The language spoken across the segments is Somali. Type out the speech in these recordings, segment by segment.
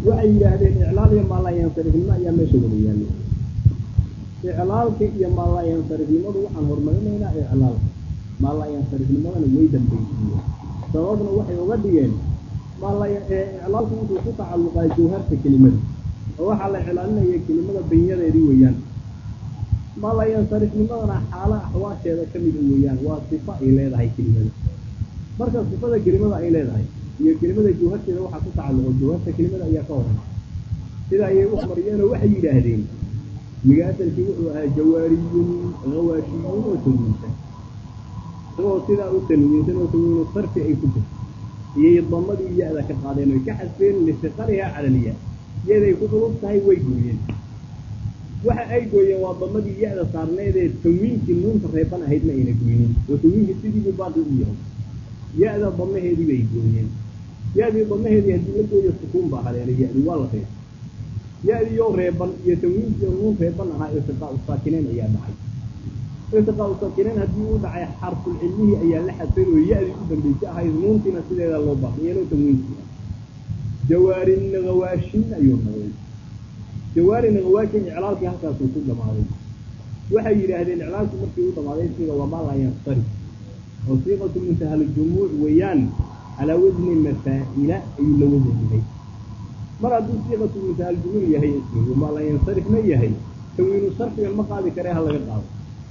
waxay yidhaahdeen iclaal iyo maalayansarifnimo ayaa meesha wada yaallay iclaalka iyo maalayansarifnimadu waxaan horumarinaynaa iclaalka maalayansarifnimadana way dambaysiiye sababna waxay uga dhigeen iclaalku wuxuu ku tacalluqaa jawharta kelimada oo waxaa la iclaalinaya kelimada banyadeedii weeyaan maalayansarifnimadana xaala axwaasheeda ka mida weeyaan waa sifa ay leedahay kelimada marka sifada kelimada ay leedahay iyo kelimada jawharteeda waxaa ku tacalluqo jawharta kelimada ayaa ka horan sida ayay u mariyeenoo waxay yidhaahdeen migaasalkii wuxuu ahaa jawaariyun hawaashiyun oo tanwiinsan isagoo sidaa u tanwiinsan oo tanwiinu sarfi ay ku jirto iyay damadii ya-da ka qaadeen oy ka xasbeen lisiqariha calaliya yaday ku culub tahay way gooyeen waxa ay gooyeen waa damadii ya-da saarneedee tanwiinkii nuunta reeban ahayd ma ayna gooynin oo tanwiinkii sidiibuu baaqi u yahay ya-da damaheedii bay gooyeen ya-dii damaheedii haddii la gooyo sukuun baa haleelay ya-di waa la reeb ya-diioo reeban iyo tanwiinkiio nuun reeban ahaa iltiqaa u saakineen ayaa dhacay iltiqaa u saakineen haddii uu dhacay xarful cilmihii ayaa la xadfay oo ya-dii u dambaysa ahayd nuuntiina sideeda loo baaqiyeenoo tanwiinkii ah jawaarin hawaashin ayuu noqday jawaarin hawaashin iclaalkii halkaasuu ku dhamaaday waxay yidhaahdeen iclaalku markii u dhamaaday sida wamaa laa yansarif oo siiqatu muntahaljumuuc weeyaan calaa wasni mafaa'ila ayuu la wasan yahay mar hadduu siiqatu muntahaljumuuc yahay ismigu maa laa yansarifna yahay tanwiinu sarfigan ma qaadi karee ha laga qaado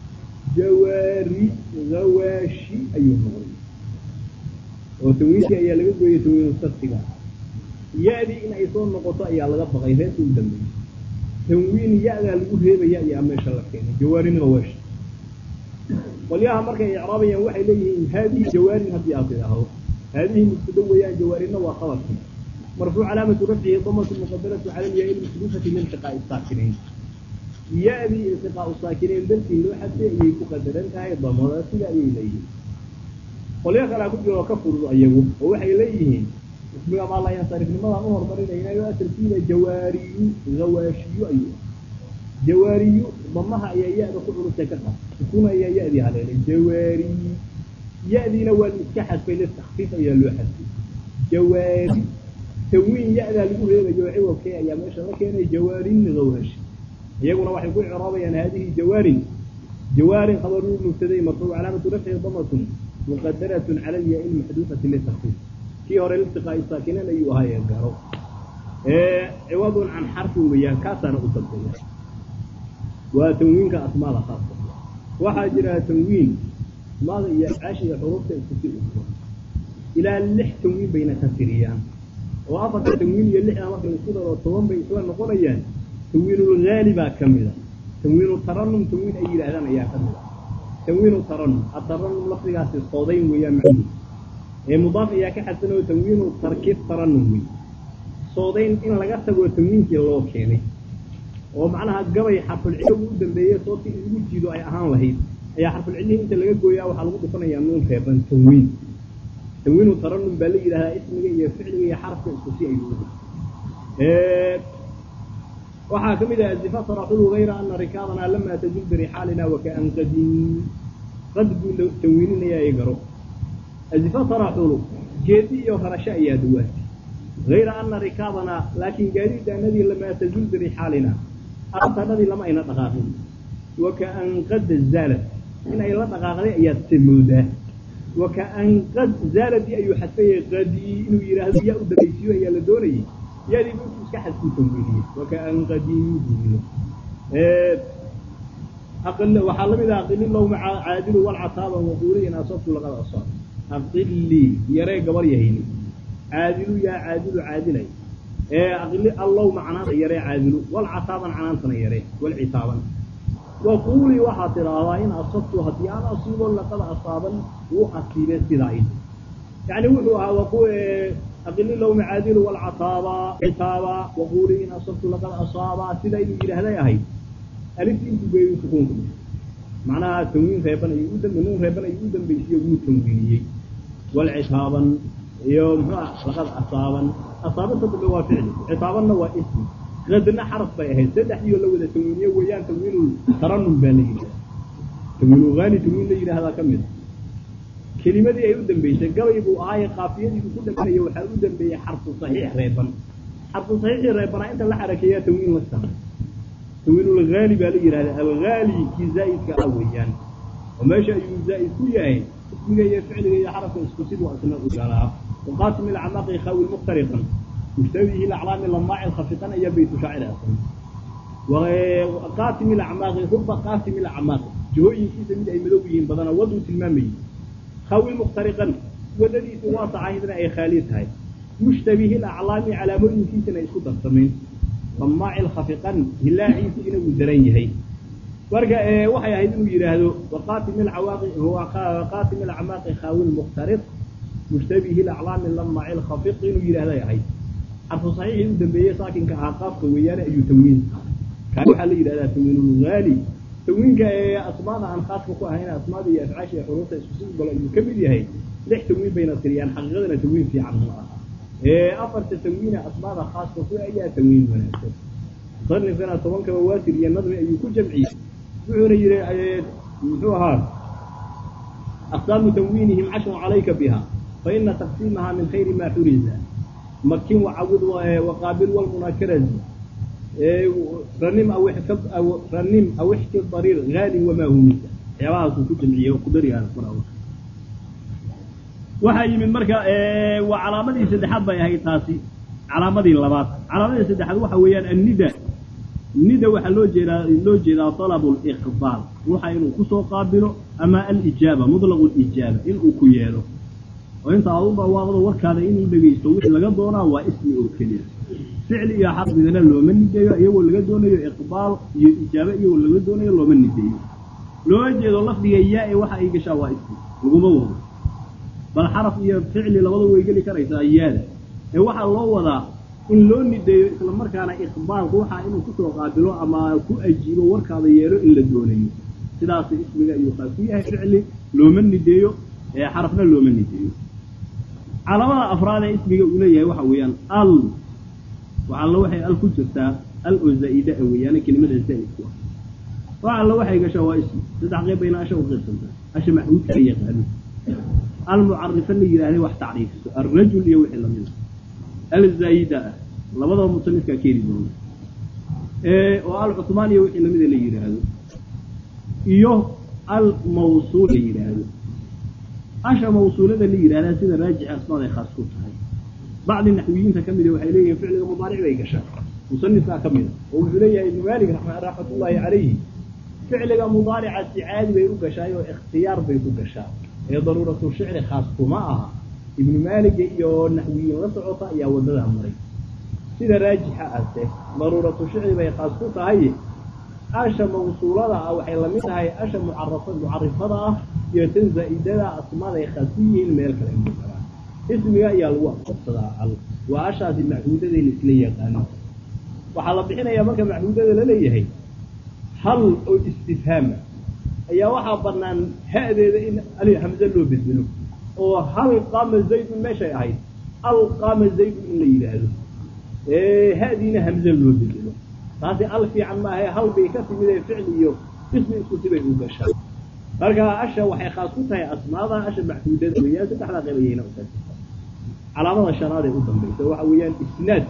jawaari hawaashi ayuu noqday oo tanwiinkii ayaa laga gooyey tanwiinu sarfiga ya-dii in ay soo noqoto ayaa laga baqay reerka u dambeeyey tanwiin ya-daa lagu reebaya ayaa meesha la keenay jawaarin hawaashi qolyaha markay icraabayaan waxay leeyihiin haadihi jawaarin haddii aad tidhaahdo haadihi mubtada weeyaan jawaarinna waa qabarkii marfuuc calaamatu rafcihi damatu muqadaratu cala lyaa ilmusluufati liiltiqaa'i saakinayn ya-dii iltiqaau saakinayn dartii loo xadfay ayay ku qadaran tahay damada sida ayay leeyihiin qolyo kalea ku jiro oo ka fudud ayagu oo waxay leeyihiin ismiga maalayansarifnimadaan u horumarinaynayo asalkiida jawaariyu hawaashiyu ayuu jawaariyu damaha ayaa ya-da ku culustay ka qab sukuuna ayaa ya-dii haleelay jawaari ya-diina waa la iska xadfay litakfiif ayaa loo xadfay jawaari tanwiin ya-daa lagu reebayo ciwabkee ayaa meesha la keenay jawaarin hawaashi iyaguna waxay ku icraabayaan haadihi jawaarin jawaarin khabaruu mubtaday marfuuc calaamatu rafcihi damatun muqadaratun cala lyaa-i lmaxduufati litakfiif kii hore liltiqaa'i saakinayn ayuu ahaayee garo ciwadun can xarfin weeyaan kaasaana u dambeeya waa tanwiinka asmaada khaaska waxaa jira tanwiin asmaada iyo afcaashiga xuruufta iskusi uso ilaa lix tanwiin bayna ka tiriyaan oo afarta tanwiin iyo lixda marka isku daro toban bay isla noqonayaan tanwiinulgaali baa ka mida tanwiinu taranum tanwiin ay yidhaahdaan ayaa ka mida tanwiinu taranum ataranum lafdigaasi soodayn weeyaan macnuhu ee mudaaf ayaa ka xadsan oo tanwiinu tarkiib taranum wey soodayn in laga tagoo tanwiinkii loo keenay oo macnaha gabay xarfulcilligu u dambeeyey sooti in lagu jiido ay ahaan lahayd ayaa xarfulcillihii inta laga gooyaa waxaa lagu dhufanayaa nuun reeban tanwiin tanwiinu taranum baa la yidhahdaa ismiga iyo ficliga iyo xarafka isku si ayuu waxaa ka mid ah azifa taraxulu hayra ana rikaabanaa lamaa tajul birixaalina wakaan qadin qad buu tanwiininayaa ee garo azifa taraxulu geedi iyo rarasho ayaa dawaatay hayra ana rikaabanaa laakiin gaadiidaanadii lamaa tajul birixaalina artadhadii lama ayna dhaqaaqin wakaan qad zaalad in ay la dhaqaaqday ayaad se moodaa wakaan qad zaaladii ayuu xadfayay qadii inuu yidhaahdo yaa u dambaysiyo ayaa la doonayay yaadii intuu iska xadfuu tanwiiniyey wakaan qadii buu waxaa lamid ah aqili lowma caadilu walcataaba waquuli in asabtu laqad asaab aqilii yaree gabar yahayni caadilu yaa caadilu caadilay ee aqli allowma canaanta yaree caadilu walcataaban canaantana yaree walcitaaban waquulii waxaad tidhaahdaa in asabtu haddii aan asiibo laqad asaaban wuu asiibee sidaa in yani wuxuu ahaa waqu aqili lowma caadilu walcataaba citaaba waquulii in asabtu laqad asaaba sidaa inuu yidhaahday ahayd alifti intuu geeyu sukuunku macnaha tanwiin reeban ayuu u dambe nuun reeban ayuu u dambaysiyo wuu tanwiiniyey walcitaaban iyo muxuu ah laqad asaaban asaabanta dambe waa ficli citaabanna waa ismi qadna xaraf bay ahayd saddexdiioo la wada tanwiiniye weeyaan tanwiinul taranum baa la yidhahda tanwiinul haani tanwiin la yidhahdaa ka mid a kelimadii ay u dambeysay gabay buu ahaaye qaafiyadii uu ku dhamanaya waxaa u dambeeyey xarfu saxiix reeban xarfu saxiixii reebanaa inta la xarakeeyaa tanwiin la samay tanwiinulhaali baa la yidhahdaa alhaali kii zaa'idka ah weeyaan oo meesha ayuu zaa'id ku yahay ismiga iyo ficliga iyo xarafka isku siduu asna u galaa waqaasim ilcamaaqi khaawi muktariqan mushtabihi ilaclaami lamaaci khafiqan ayaa baytu shaacir asan qaasim ilacmaaqi ruba qaasim ilacmaaqi jihooyinkiisa mid ay madow yihiin badana waduu tilmaamayey khaawi muktariqan wadadiisu waasacahaydna ay khaali tahay mushtabihi ilaclaami calaamooyinkiisana isku darsamayn lamaaci lkhafiqan hilaaciisu inuu daran yahay marka waxay ahayd inuu yidhaahdo waqaatim ilcawaaqi waqaatim ilacmaaqi khaawi muktariq mushtabihi ilaclaami lamaaci lkhafiq inuu yidhahday ahayd xarfu saxiixii u dambeeyey saakinka ahaa qaafka weeyaane ayuu tanwiin kaan waxaa la yidhahdaa tanwiinulhaali tanwiinka ee asmaada aan khaaska ku ahayn asmaada iyo afcaasha ee xuruufta isku sii galo ayuu ka mid yahay lix tanwiin bayna tiriyaan xaqiiqadana tanwiin fiican ma aha ee afarta tanwiina asmaada khaaska ku ayaa tanwiin wanaagsan musanifkana tobankaba waatir iyo nadmi ayuu ku jamciyey wuxuuna yidhi muxuu ahaa aqsaamu tanwiinihim cashrun calayka biha faina taqsiimaha min khayri ma xuriza makin wacawid waqaabil walmunakarazi ranim aw ranim aw ixki dariir haalin wamaa humisa waxyaabahaasuu ku jamciyey oo kudarigaana qura waxaa yimid marka waa calaamadii saddexaad bay ahayd taasi calaamadii labaad calaamadii saddexaad waxa weeyaan annida nida waxaa loo jeedaa loo jeedaa talabu liqbaal ruuxa inuu kusoo qaabilo ama alijaaba mutlaqu lijaaba inuu ku yeelo oo inta aad u dhawaaqdo warkaada inuu dhegaysto wixii laga doonaa waa ismi oo keliya ficli iyo xarfigana looma nideeyo iyagoo laga doonayo iqbaal iyo ijaaba iyagoo laga doonayo looma nideeyo looma jeedo lafdiga yaa e waxa ay gashaa waa ismi laguma wado bal xaraf iyo ficli labadu way geli karaysaa yaada ee waxaa loo wadaa in loo nideeyo isla markaana iqbaal ruuxa inuu kusoo qaabilo ama ku ajiibo warkaada yeelo in la doonayo sidaas ismiga ayuu qaas ku yahay ficli looma nideeyo ee xarafna looma nideeyo calaamada afraad ee ismiga uu leeyahay waxa weeyaan al waxa alla waxay al ku jirtaa al oo zaa'ida a weeyaane kelimada zaa'idku ah waxa alla waxay gashaa waa ismi saddex qeyb bayna asha u qaybsantaa asha maxmuudka la yaqaano almucarifa la yidhahday wax tacriifiso alrajul iyo wixii lamida alzaayida ah labadaba musanifkaa keeni doona oo alcuthmaan iyo wixii lamida la yidhaahdo iyo almawsuul la yidhaahdo asha mawsuulada la yidhahdaa sida raajixa asmaaday khaas ku tahay bacdi naxwiyiinta ka mida waxay leeyihin ficliga mudaaric bay gashaa musanifkaa ka mida oo wuxuu leeyahay ibnu maalik raxmatullaahi calayhi ficliga mudaaricaasi caadi bay u gashaay oo ikhtiyaar bay ku gashaa ee daruuratu shicri khaas kuma aha ibnu maaliga iyo naxwiyiin la socota ayaa waddadaa maray sida raajixa ase daruuratu shicri bay khaas ku tahay asha mawsuulada ah waxay lamid tahay asha mucarafa mucarifada ah iyo tan zaa'idada asmaada ay khaas ku yihiin meel kale ma karaan ismiga ayaa lagu aqoonsadaa al waa ashaasi maxmuudadayna isla yaqaano waxaa la bixinayaa marka maxmuudada la leeyahay hal oo istifhaama ayaa waxaa banaan ha-deeda in ali hamze loo bedelo oo hal qaama zaydun meeshay ahayd al qaama zaydun in la yidhaahdo ha-diina hamze loo bedelo taasi al fiican maahae hal bay ka timid ee ficli iyo ismi isku sibay u gashaa marka asha waxay khaas ku tahay asmaada asha maxmuudada weeyaan saddexdaa qayb ayayna u tahay calaamada shanaad ee u dambaysa waxa weeyaan isnaad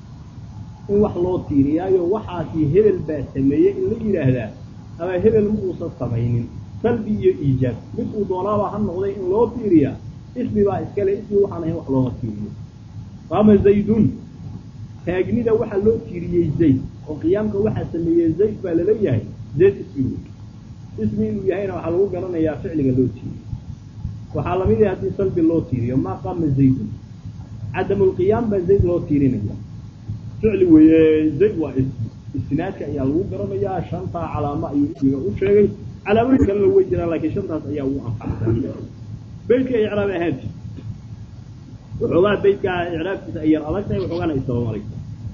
in wax loo tiiriyaayo waxaasi hebel baa sameeyey in la yidhaahdaa ama hebel ma uusan samaynin salbi iyo iijaab mid uu doonaaba ha noqday in loo tiiriyaa ismi baa iskale ismi waxaan ahayn wax looma tiiriyo qaama zaydun taagnida waxaa loo tiiriyey zayd oo qiyaamka waxaa sameeyey zayd baa laleeyahay zayd ismi wey ismi inuu yahayna waxaa lagu garanayaa ficliga loo tiiriyo waxaa lamid yahay haddii salbi loo tiiriyo maa qaama zaydun cadamulqiyaam baa zayd loo tiirinaya ficli weeye zayd waa ismi isnaadka ayaa lagu garanayaa shantaa calaamo ayuu ismiga u sheegay calaamooyin kalena way jiraan laakiin shantaas ayaa ugu anfacsan beytka icraab ahaanti waxoogaa beytkaa icraabkiisa ay yar adag tahay waxoogaana isdabamaraysa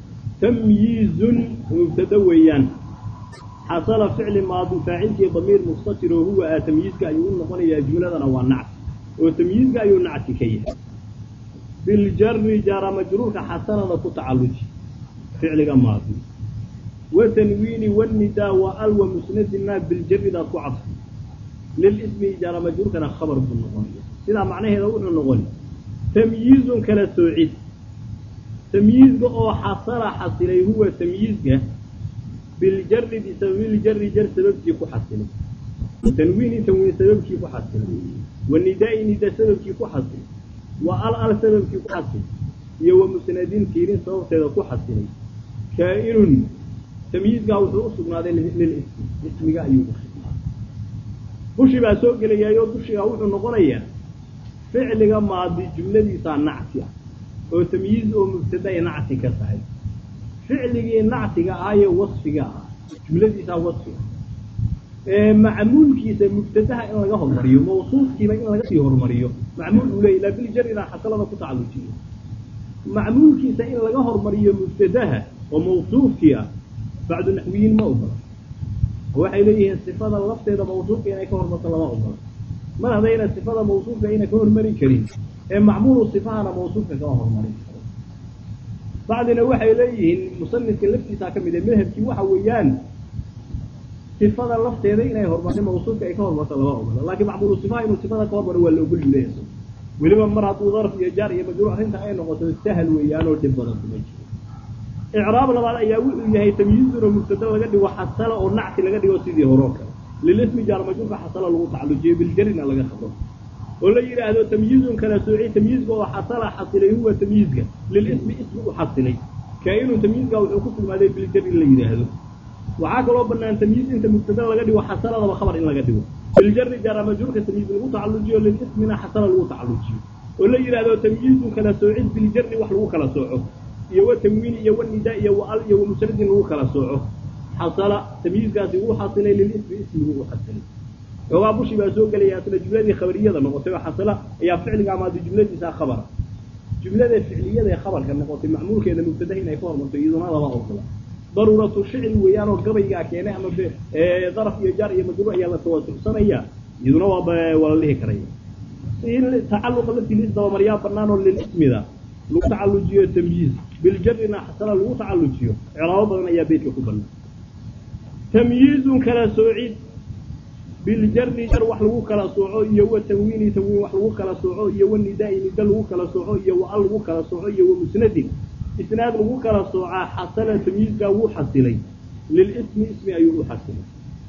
tamyiizun mubtada weeyaan xasala ficli maadi faacilkii damiir mustatir oo huwa ah tamyiizka ayuu u noqonayaa jumladana waa nacti oo tamyiizka ayuu nacti ka yahay biljari jaara majruurka xasanada ku tacalluji ficliga maadi watanwiini wanidaa wa al wa musnadina biljaridaad ku cadfi lilismi jaara majruurkana khabar buu noqonaya sidaa macnaheeda wuxuu noqon tamyiizun kala soocid tamyiizka oo xasala xasilay huwa tamyiizka biljari bisababiljari jar sababkii ku xasilay tanwiini tanwiin sababkii ku xasilay wa nidaa-i nida sababkii ku xasilay wa al al sababkii ku xasilay iyo wa musnadin tiirin sababteeda ku xasilay kaa-inun tamyiizkaa wuxuu u sugnaaday lilismi ismiga ayuu usugnaaday bushi baa soo gelayaayo bushigaa wuxuu noqonayaa ficliga maadi jumladiisaa nacti ah oo tamyiiz oo mubtaday nacti ka tahay ficligii nactiga ahaaye wasfiga ah jumladiisaa wasfi ah macmuulkiisa mubtadaha in laga hormariyo mawsuufkiiba in laga sii hormariyo macmuul uu leeyay laa biljarina xasalada ku tacallujiyo macmuulkiisa in laga hormariyo mubtadaha oo mawsuufkii ah bacdu naxwiyiin ma ogola waxay leeyihiin sifada lafteeda mawsuufka inay ka hormarto lama ogola mar haddayna sifada mawsuufka ayna ka hormari karin ee macmuulu sifahana mawsuufka kama hormarin karo bacdina waxay leeyihiin musanifka laftiisaa ka mid ee madhabkii waxa weeyaan sifada lafteeda inay hormarto mawsuufka ay ka hormarto lama ogola laakiin macmuulu sifaha inuu sifada ka hormaro waa la ogol yuleeyaso weliba mar hadduu darf iyo jaar iyo majruuc arrinta ay noqoto sahal weeyaan oo dhib badan kuma jiro icraab labaad ayaa wuxuu yahay tamyiizun oo mubtada laga dhigo xasala oo nacti laga dhigo sidii horoo kale lilismi jaar majruurka xasala lagu tacallujiyo biljarina laga khado oo la yidhaahdo tamyiizun kala sooci tamyiizka oo xasala xasilay huwa tamyiizka lilismi ismi u xasilay kaa-inun tamyiizka wuxuu ku sugnaaday biljar in la yidhaahdo waxaa kaloo banaan tamyiiz inta mubtada laga dhigo xasaladaba khabar in laga dhigo biljari jaara majruurka tamyiiz lagu tacallujiyo lilismina xasala lagu tacallujiyo oo la yidhaahdo tamyiizun kala soocid biljari wax lagu kala sooco iyo wa tamwiini iyo wanidaa iyo wa al iyo wa musradin lagu kala sooco xasala tamyiizkaasi wuu xasilay lilismi ismigu u xasilay xoogaa bushi baa soo gelaya asla jumladii khabariyada noqotay oo xasala ayaa ficliga amaadi jumladiisa khabara jumlada ficliyada ee khabarka noqotay macmuulkeeda mubtadaha inay ka hormarto iyaduna lama ogola daruuratu shicri weeyaan oo gabaygaa keenay ama daraf iyo jaar iyo majruuc ayaa la tawasucsanaya iyaduna waa waa la dhihi karaya tacaluqa laftiis dabamaryaa banaan oo lilismida lagu tacallujiyo tamyiiz biljarina xasala lagu tacallujiyo ciraabo badan ayaa beytka ku banaan tamyiizun kala soocid biljari jar wax lagu kala sooco iyo wa tanwiini tanwiin wax lagu kala sooco iyo wa nidaa-i nida lagu kala sooco iyo wa al lagu kala sooco iyo wa musnadin isnaad lagu kala soocaa xasala tamyiizkaa wuu xasilay lilismi ismi ayuu u xasilay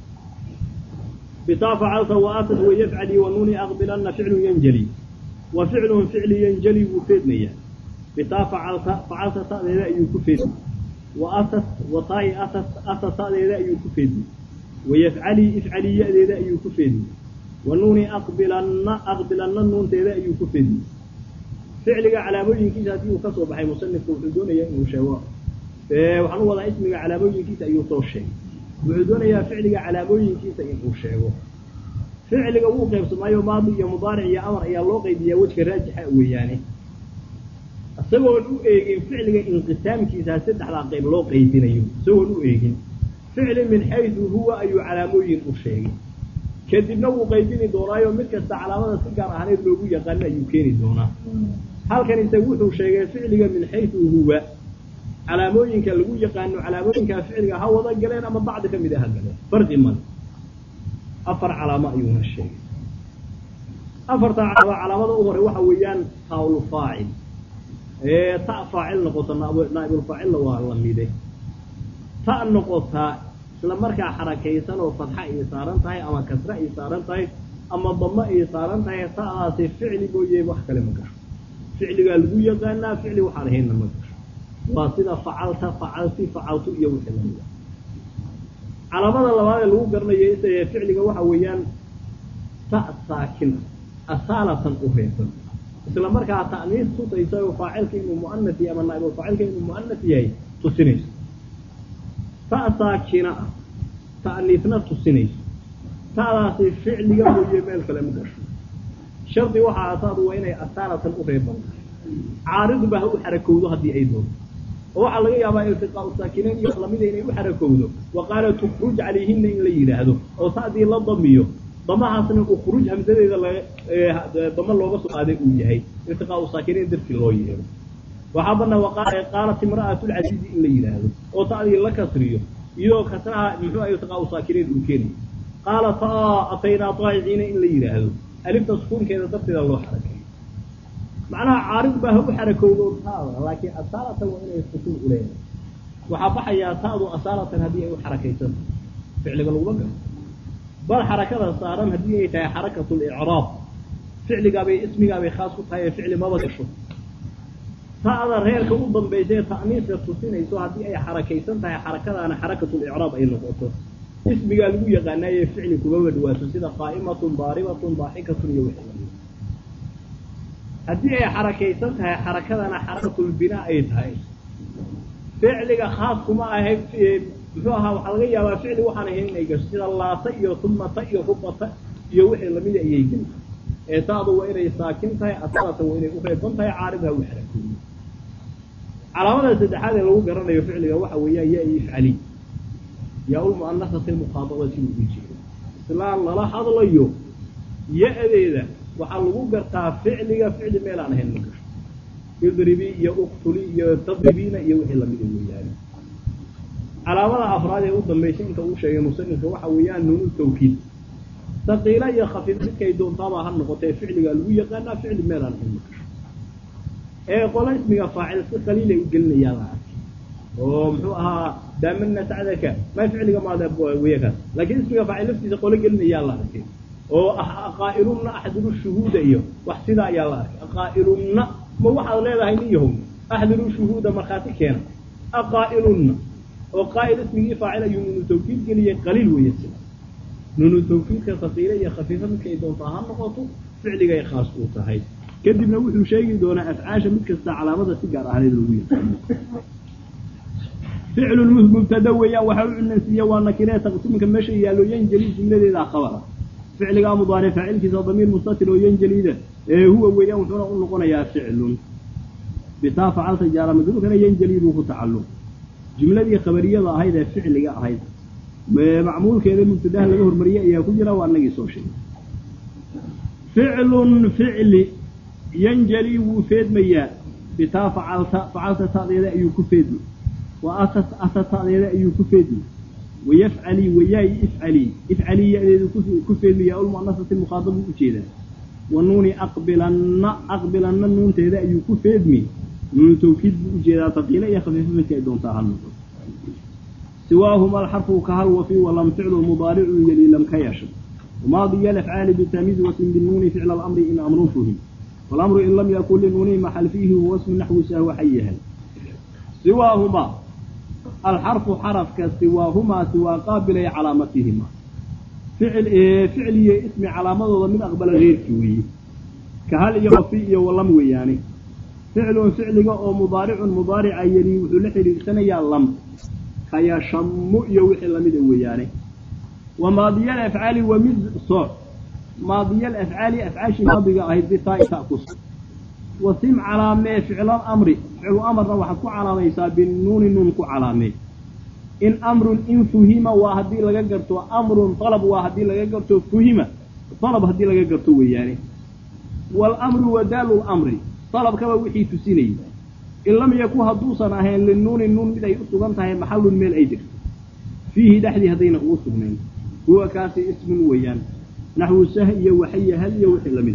bitaa facalta waaatad wayafcali wanuuni aqbilana ficlu yanjali wa ficlun ficli yanjali wuu feedmayaa bitaa facalta facalta ta'deeda ayuu ku feedmay wa atat wataa'i atat ata ta'deeda ayuu ku feedmay wayafcali ifcali ya-deeda ayuu ku feedmay wa nuuni aqbilanna aqbilanna nuunteeda ayuu ku feedmay ficliga calaamooyinkiisa haddii uu ka soo baxay musanifku wuxuu doonayaa inuu sheego waxaan u wadaa ismiga calaamooyinkiisa ayuu soo sheegay wuxuu doonayaa ficliga calaamooyinkiisa inuu sheego ficliga wuu qaybsamaayo maadi iyo mudaaric iyo amar ayaa loo qaybiyaa wejka raajixa weeyaane isagoon u eegin ficliga inqisaamkiisa saddexdaa qayb loo qaybinayo isagoon u eegin ficli min xaysu huwa ayuu calaamooyin u sheegay kadibna wuu qaybini doonaayo mid kasta calaamada si gaar ahaaneed loogu yaqaano ayuu keeni doonaa halkan ise wuxuu sheegay ficliga min xaysu huwa calaamooyinka lagu yaqaano calaamooyinkaa ficliga ha wada galeen ama bacdi ka mid a ha galeen farqi male afar calaamo ayuuna sheegay afarta calaamo calaamada u hore waxa weeyaan taawlu faacil ee ta faacil noqota naaibulfaacilna waa la mide ta noqotaa isla markaa xarakaysan oo fadxa ay saaran tahay ama kasre ay saaran tahay ama damo ay saaran tahay ta'daasi ficli mooye wax kale ma gasho ficligaa lagu yaqaanaa ficli waxaan ahaynna ma gasho waa sida facalta facalti facaltu iyo wixii lamida calaamada labaad ee lagu garanayo ficliga waxa weeyaan ta saakin asaalatan u reeban isla markaa ta'niis tusaysa oo faacilka inuu mu'anas yahay ama naa'ibul faacilka inuu mu'anas yahay tusinayso ta saakina ah ta'niisna tusinayso ta'daasi ficliga mooye meel kale ma gasho shardi waxaa asaadu waa inay asaalatan u reeban tahay caariduba ha u xarakowdo haddii ay doonto oo waxaa laga yaabaa iltiqaau saakinayn iyo lamida inay u xarakowdo wa qaala tukruj calayhina in la yidhaahdo oo ta'dii la damiyo damahaasna ukruj hamsadeeda laga dama looga soo qaaday uu yahay iltiqaau saakinayn dartii loo yeero waxaa banaa qaalat imra'atulcasiizi in la yidhaahdo oo ta'dii la kasriyo iyadoo kasraha muxuu ah iltiqaau saakinayn uu keenayo qaala taa ataynaa taa'iciina in la yidhaahdo alifta sukuunkeeda darteeda loo xarakeeyo macnaha caarid baa ha u xarakowdo taada laakiin asaalatan waa inay sukuun uleedahay waxaa baxayaa taadu asaalatan haddii ay u xarakaysan ficliga laguma galo bal xarakada saaran haddii ay tahay xarakatu licraab ficligaabay ismigaabay khaas ku tahay ee ficli maba gasho ta'da reerka u dambaysa ee ta'niiska tusinayso haddii ay xarakaysan tahay xarakadaana xarakatulicraab ay noqoto ismigaa lagu yaqaanaaye ficli kumaba dhawaato sida qaa'imatun daaribatun daaxikatun iyo wixii haddii ay xarakaysan tahay xarakadana xarakatulbinaa ay tahay ficliga khaas kuma ahay muxuu ahaa waxaa laga yaabaa ficli waxaan ahayn inay gasho sida laata iyo tumata iyo rubata iyo wixii lamida ayay geli ee taadu waa inay saakin tahay asalatan waa inay u reeban tahay caaridha u xarakooyo calaamada saddexaad ee lagu garanayo ficliga waxa weeyaan ya ifcali yaa ulmu'anasati muqaadaba siduu u jeedo islaan lala hadlayo ya-deeda waxaa lagu gartaa ficliga ficli meelaan ahayn ma gasho idribi iyo uktuli iyo tadribiina iyo wixii lamida weeyaane calaamada afraad ee u dambaysa inta uu sheegay musanifka waxa weeyaan nuunu tawkiid saqiila iyo khafiif midkay doontaaba ha noqotee ficliga lagu yaqaanaa ficli meelaan ahayn ma gasho ee qola ismiga faacil si qaliilay u gelinayaa la arkay oo muxuu ahaa daamana sacdaka ma ficliga maada weyakaas laakiin ismiga faacil laftiisa qolo gelinayaa la arkay oo aqaa'ilunna axdiru shuhuuda iyo wax sidaa ayaa la arkay aqaa'ilunna ma waxaad leedahay nin yahow axdiru shuhuuda markhaati keena aqaa'ilunna oo qaa'il ismigii faacil ayuu nuunu tawkiid geliyey qaliil weeye sida nuunu tawkiidka saqiile iyo khafiifa midkay doontaa ha noqoto ficligay khaas uu tahay kadibna wuxuu sheegi doonaa afcaasha mid kasta calaamada si gaar ahaaneed lagu yaqaano ficlu mubtada weeyaan waxaa u cunansiiya waa nakiree taqsiimka meesha yaallo yanjeli jumladeeda khabara ficligaa mudaaric faacilkiisa damiir mustatir oo yanjeliida ee huwa weeyaan wuxuuna u noqonayaa ficlun bitaa facalta jaara madruukana yanjeli buu ku tacalluq jumladii khabariyada ahayd ee ficliga ahayd macmuulkeeda mubtadaha laga hormariyey ayaa ku jira waa anagii soo sheegay ficlun ficli yanjeli wuu feedmayaa bitaa facalta facalta ta'deeda ayuu ku feedmi wa ata ta'deeda ayuu ku feedmi wayafcali wayaay ifcali ifcali ya-deedu ku feedmaya ulmu'anasati mukhaadabu ujeedaa wa nuuni aqbilanna aqbilanna nuunteeda ayuu ku feedmi nuunu tawkiid buu ujeedaa taqiile iyo khafiifa midka ay doontaa hal noqo siwaahuma alxarfu kahal wafi walam ficlu mudaaricu yali lam ka yasha وماضي الأفعال بتمييز بالنون فعل الأمر إن أمر فهم والأمر إن لم يكن للنون محل فيه هو اسم نحو سهو حيها سواهما الحرف حرف كسواهما سوى قابل علامتهما فعل إيه فعل اسم علامة من أقبل غير كوي كهل يغفي ولم وياني فعل فعل أو مضارع مضارع يلي وحلحل سنة يا لم كيا شم يوحي لم وياني وماضي الأفعال ومز صع ماضي الأفعال أفعال ماضية أهي بتاء تأكس وسم علامة فعل الأمر فعل أمر روح كو علامة يسا بالنون نون كو علامة إن أمر إن فهم وهدي لغا أمر طلب وهدي لغا فهم طلب هدي لغا وياني والأمر ودال الأمر طلب كما وحي تسيني إن لم يكن هدوسا أهين للنون النون بدأ يؤتغن تهي محل ميل أيدك فيه دحدي هدينا أوسغنين هو كاسي اسم ويان نحو سهي وحي هل يوحي لمن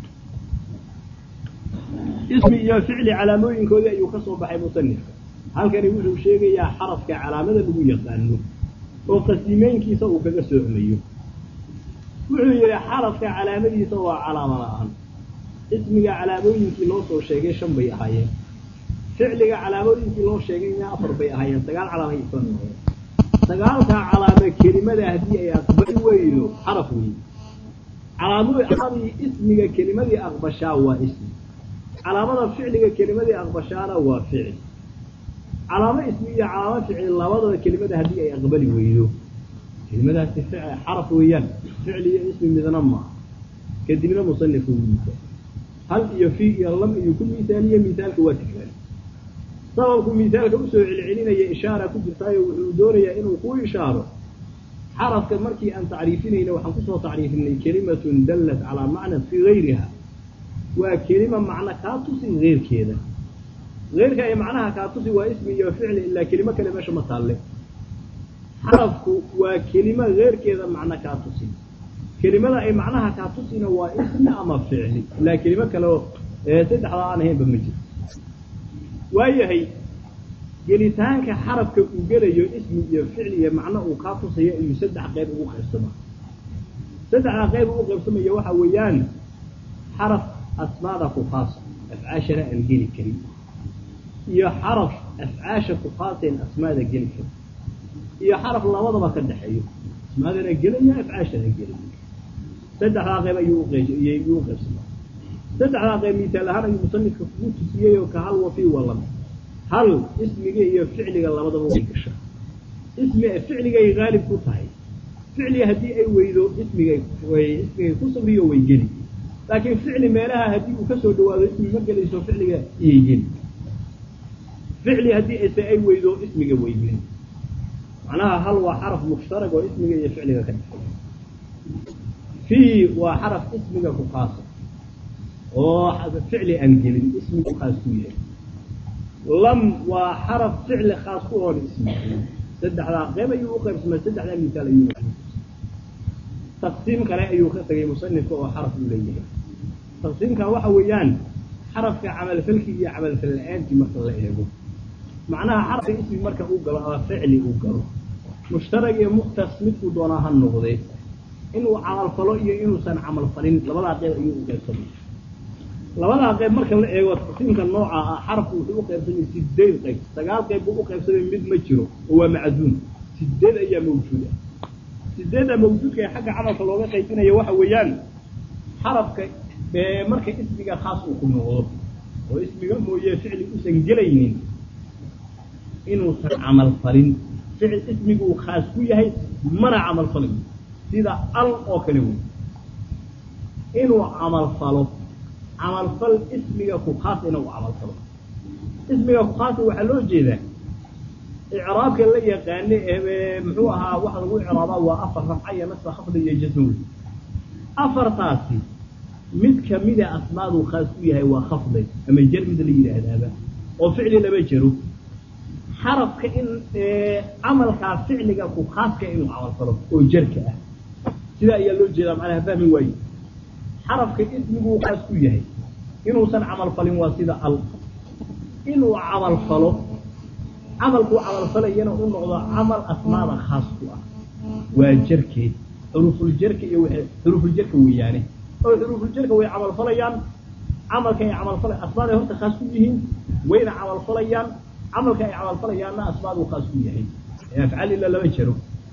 اسم يا فعل علاموين كودي أيو كسو بحي مصنف هل كان يوجد شيء يا حرف كعلامة لبو يقانو وقسيمين كيسا وكذا سعميو وحي حرف كعلامة يسوى علامة الآن اسم علاموين كي لوصو شيء شن بي أهايين فعل علاموين كي لوصو شيء يا أفر بي أهايين سقال علامة يسوى sagaalkaa calaame kelimada haddii ay aqbali weydo xaraf wey calaamadu caladii ismiga kelimadii aqbashaa waa ismi calaamada ficliga kelimadii aqbashaana waa ficil calaamo ismi iyo calaamo ficil labadaba kelimada haddii ay aqbali weydo kelimadaasi xaraf weeyaan ficil iyo ismi midna maaha kadibna musanifku miisaal hal iyo fi iyo lam iyo ku miisaaliye miisaalka waa tikraari sababku misaalka usoo celcelinaya ishaara ku jirtaayo wuxuu doonayaa inuu ku ishaaro xarafka markii aan tacriifinayna waxaan kusoo tacriifinay kelimatun dallat calaa macnan fii gayriha waa kelima macno kaa tusi keyrkeeda keyrka ay macnaha kaa tusi waa ismi iyo ficli ilaa kelimo kale meesha ma taalle xarafku waa kelimo keyrkeeda macno kaa tusi kelimada ay macnaha kaa tusina waa ismi ama ficli ilaa kelimo kale saddexdaa aan ahaynba ma jiro waayahay gelitaanka xarafka uu gelayo ismi iyo ficli iyo macno uu kaa tusayo ayuu saddex qayb ugu qaybsamaa saddexdaa qayb ugu qaybsamaya waxa weeyaan xaraf asmaada ku khaasa afcaashana aan geli karin iyo xaraf afcaasha ku khaasayn asmaada geli karin iyo xaraf labadaba ka dhexeeyo asmaadana gelaya afcaashana gelaya saddexdaa qayb ayuu uqayuu u qaybsamaa saddexdaa qayb misaal ahaan ayuu musanifka kugu tusiyey oo ka hal wafi walame hal ismiga iyo ficliga labadaba way gashaa ismi ficligay haalib ku tahay ficliga haddii ay weydo ismigay ismigay ku sabriyo way geli laakiin ficli meelaha haddii uu kasoo dhawaado ismi ma gelayso ficliga iyay geli ficli haddii ise ay weydo ismiga way geli macnaha hal waa xaraf mushtarag oo ismiga iyo ficliga ka dhexeeya fii waa xaraf ismiga ku khaasa oo ficli aan gelin ismigu khaas ku yahay lam waa xaraf ficli khaas ku oon ismi saddexdaa qayb ayuu u qaybsamay saddexdaa misaal ayuu taqsiim kale ayuu ka tagay musanifka oo xaraf uu leeyahay taqsiimka waxa weeyaan xarafka camalfalki iyo camalfal la-aantii marka la eego macnaha xarafka ismi marka uu galo ama ficli uu galo mushtarag iyo mukhtas midkuu doonaa ha noqdee inuu camalfalo iyo inuusan camalfalin labadaa qayb ayuu u qaybsamay labadaa qayb marka la eego taqsiimka nooca ah xarafku wuxuu u qaybsamay sideed qayb sagaal qayb buu u qaybsamay mid ma jiro oo waa macduum sideed ayaa mawjuuda sideedda mawjuudka ee xagga camalka looga qaybinaya waxa weeyaan xarafka marka ismiga khaas uu ku noqdo oo ismiga mooye ficli usan gelaynin inuusan camal falin ficil ismigu uu khaas ku yahay mana camal falin sida al oo kale wey inuu camal falo camalfal ismiga ku khaas inuu camal falo ismiga ku khaasa waxaa loo jeedaa icraabka la yaqaane ee muxuu ahaa waxa lagu icraabaa waa afar rafca iyo nasba khafda iyo jasm wey afartaasi mid kamida asmaaduu khaas ku yahay waa khafday ama jar mid la yidhaahdaaba oo ficli lama jaro xarafka in camalkaa ficliga ku khaaska inuu camal falo oo jarka ah sidaa ayaa loo jeedaa macnaha fahmi waaye xarafka ismiguu khaas ku yahay inuusan camal falin waa sida al inuu camal falo camalkuu camalfalayana u noqdo camal asmaada khaas ku ah waa jarkeed xurufuljarka iyo xurufuljarka weeyaane oo xurufuljarka way camalfalayaan camalka ay camalfala asmaaday horta khaas ku yihiin wayna camalfalayaan camalka ay camalfalayaanna asmaaduu khaas ku yahay ee afcaal ila lama jaro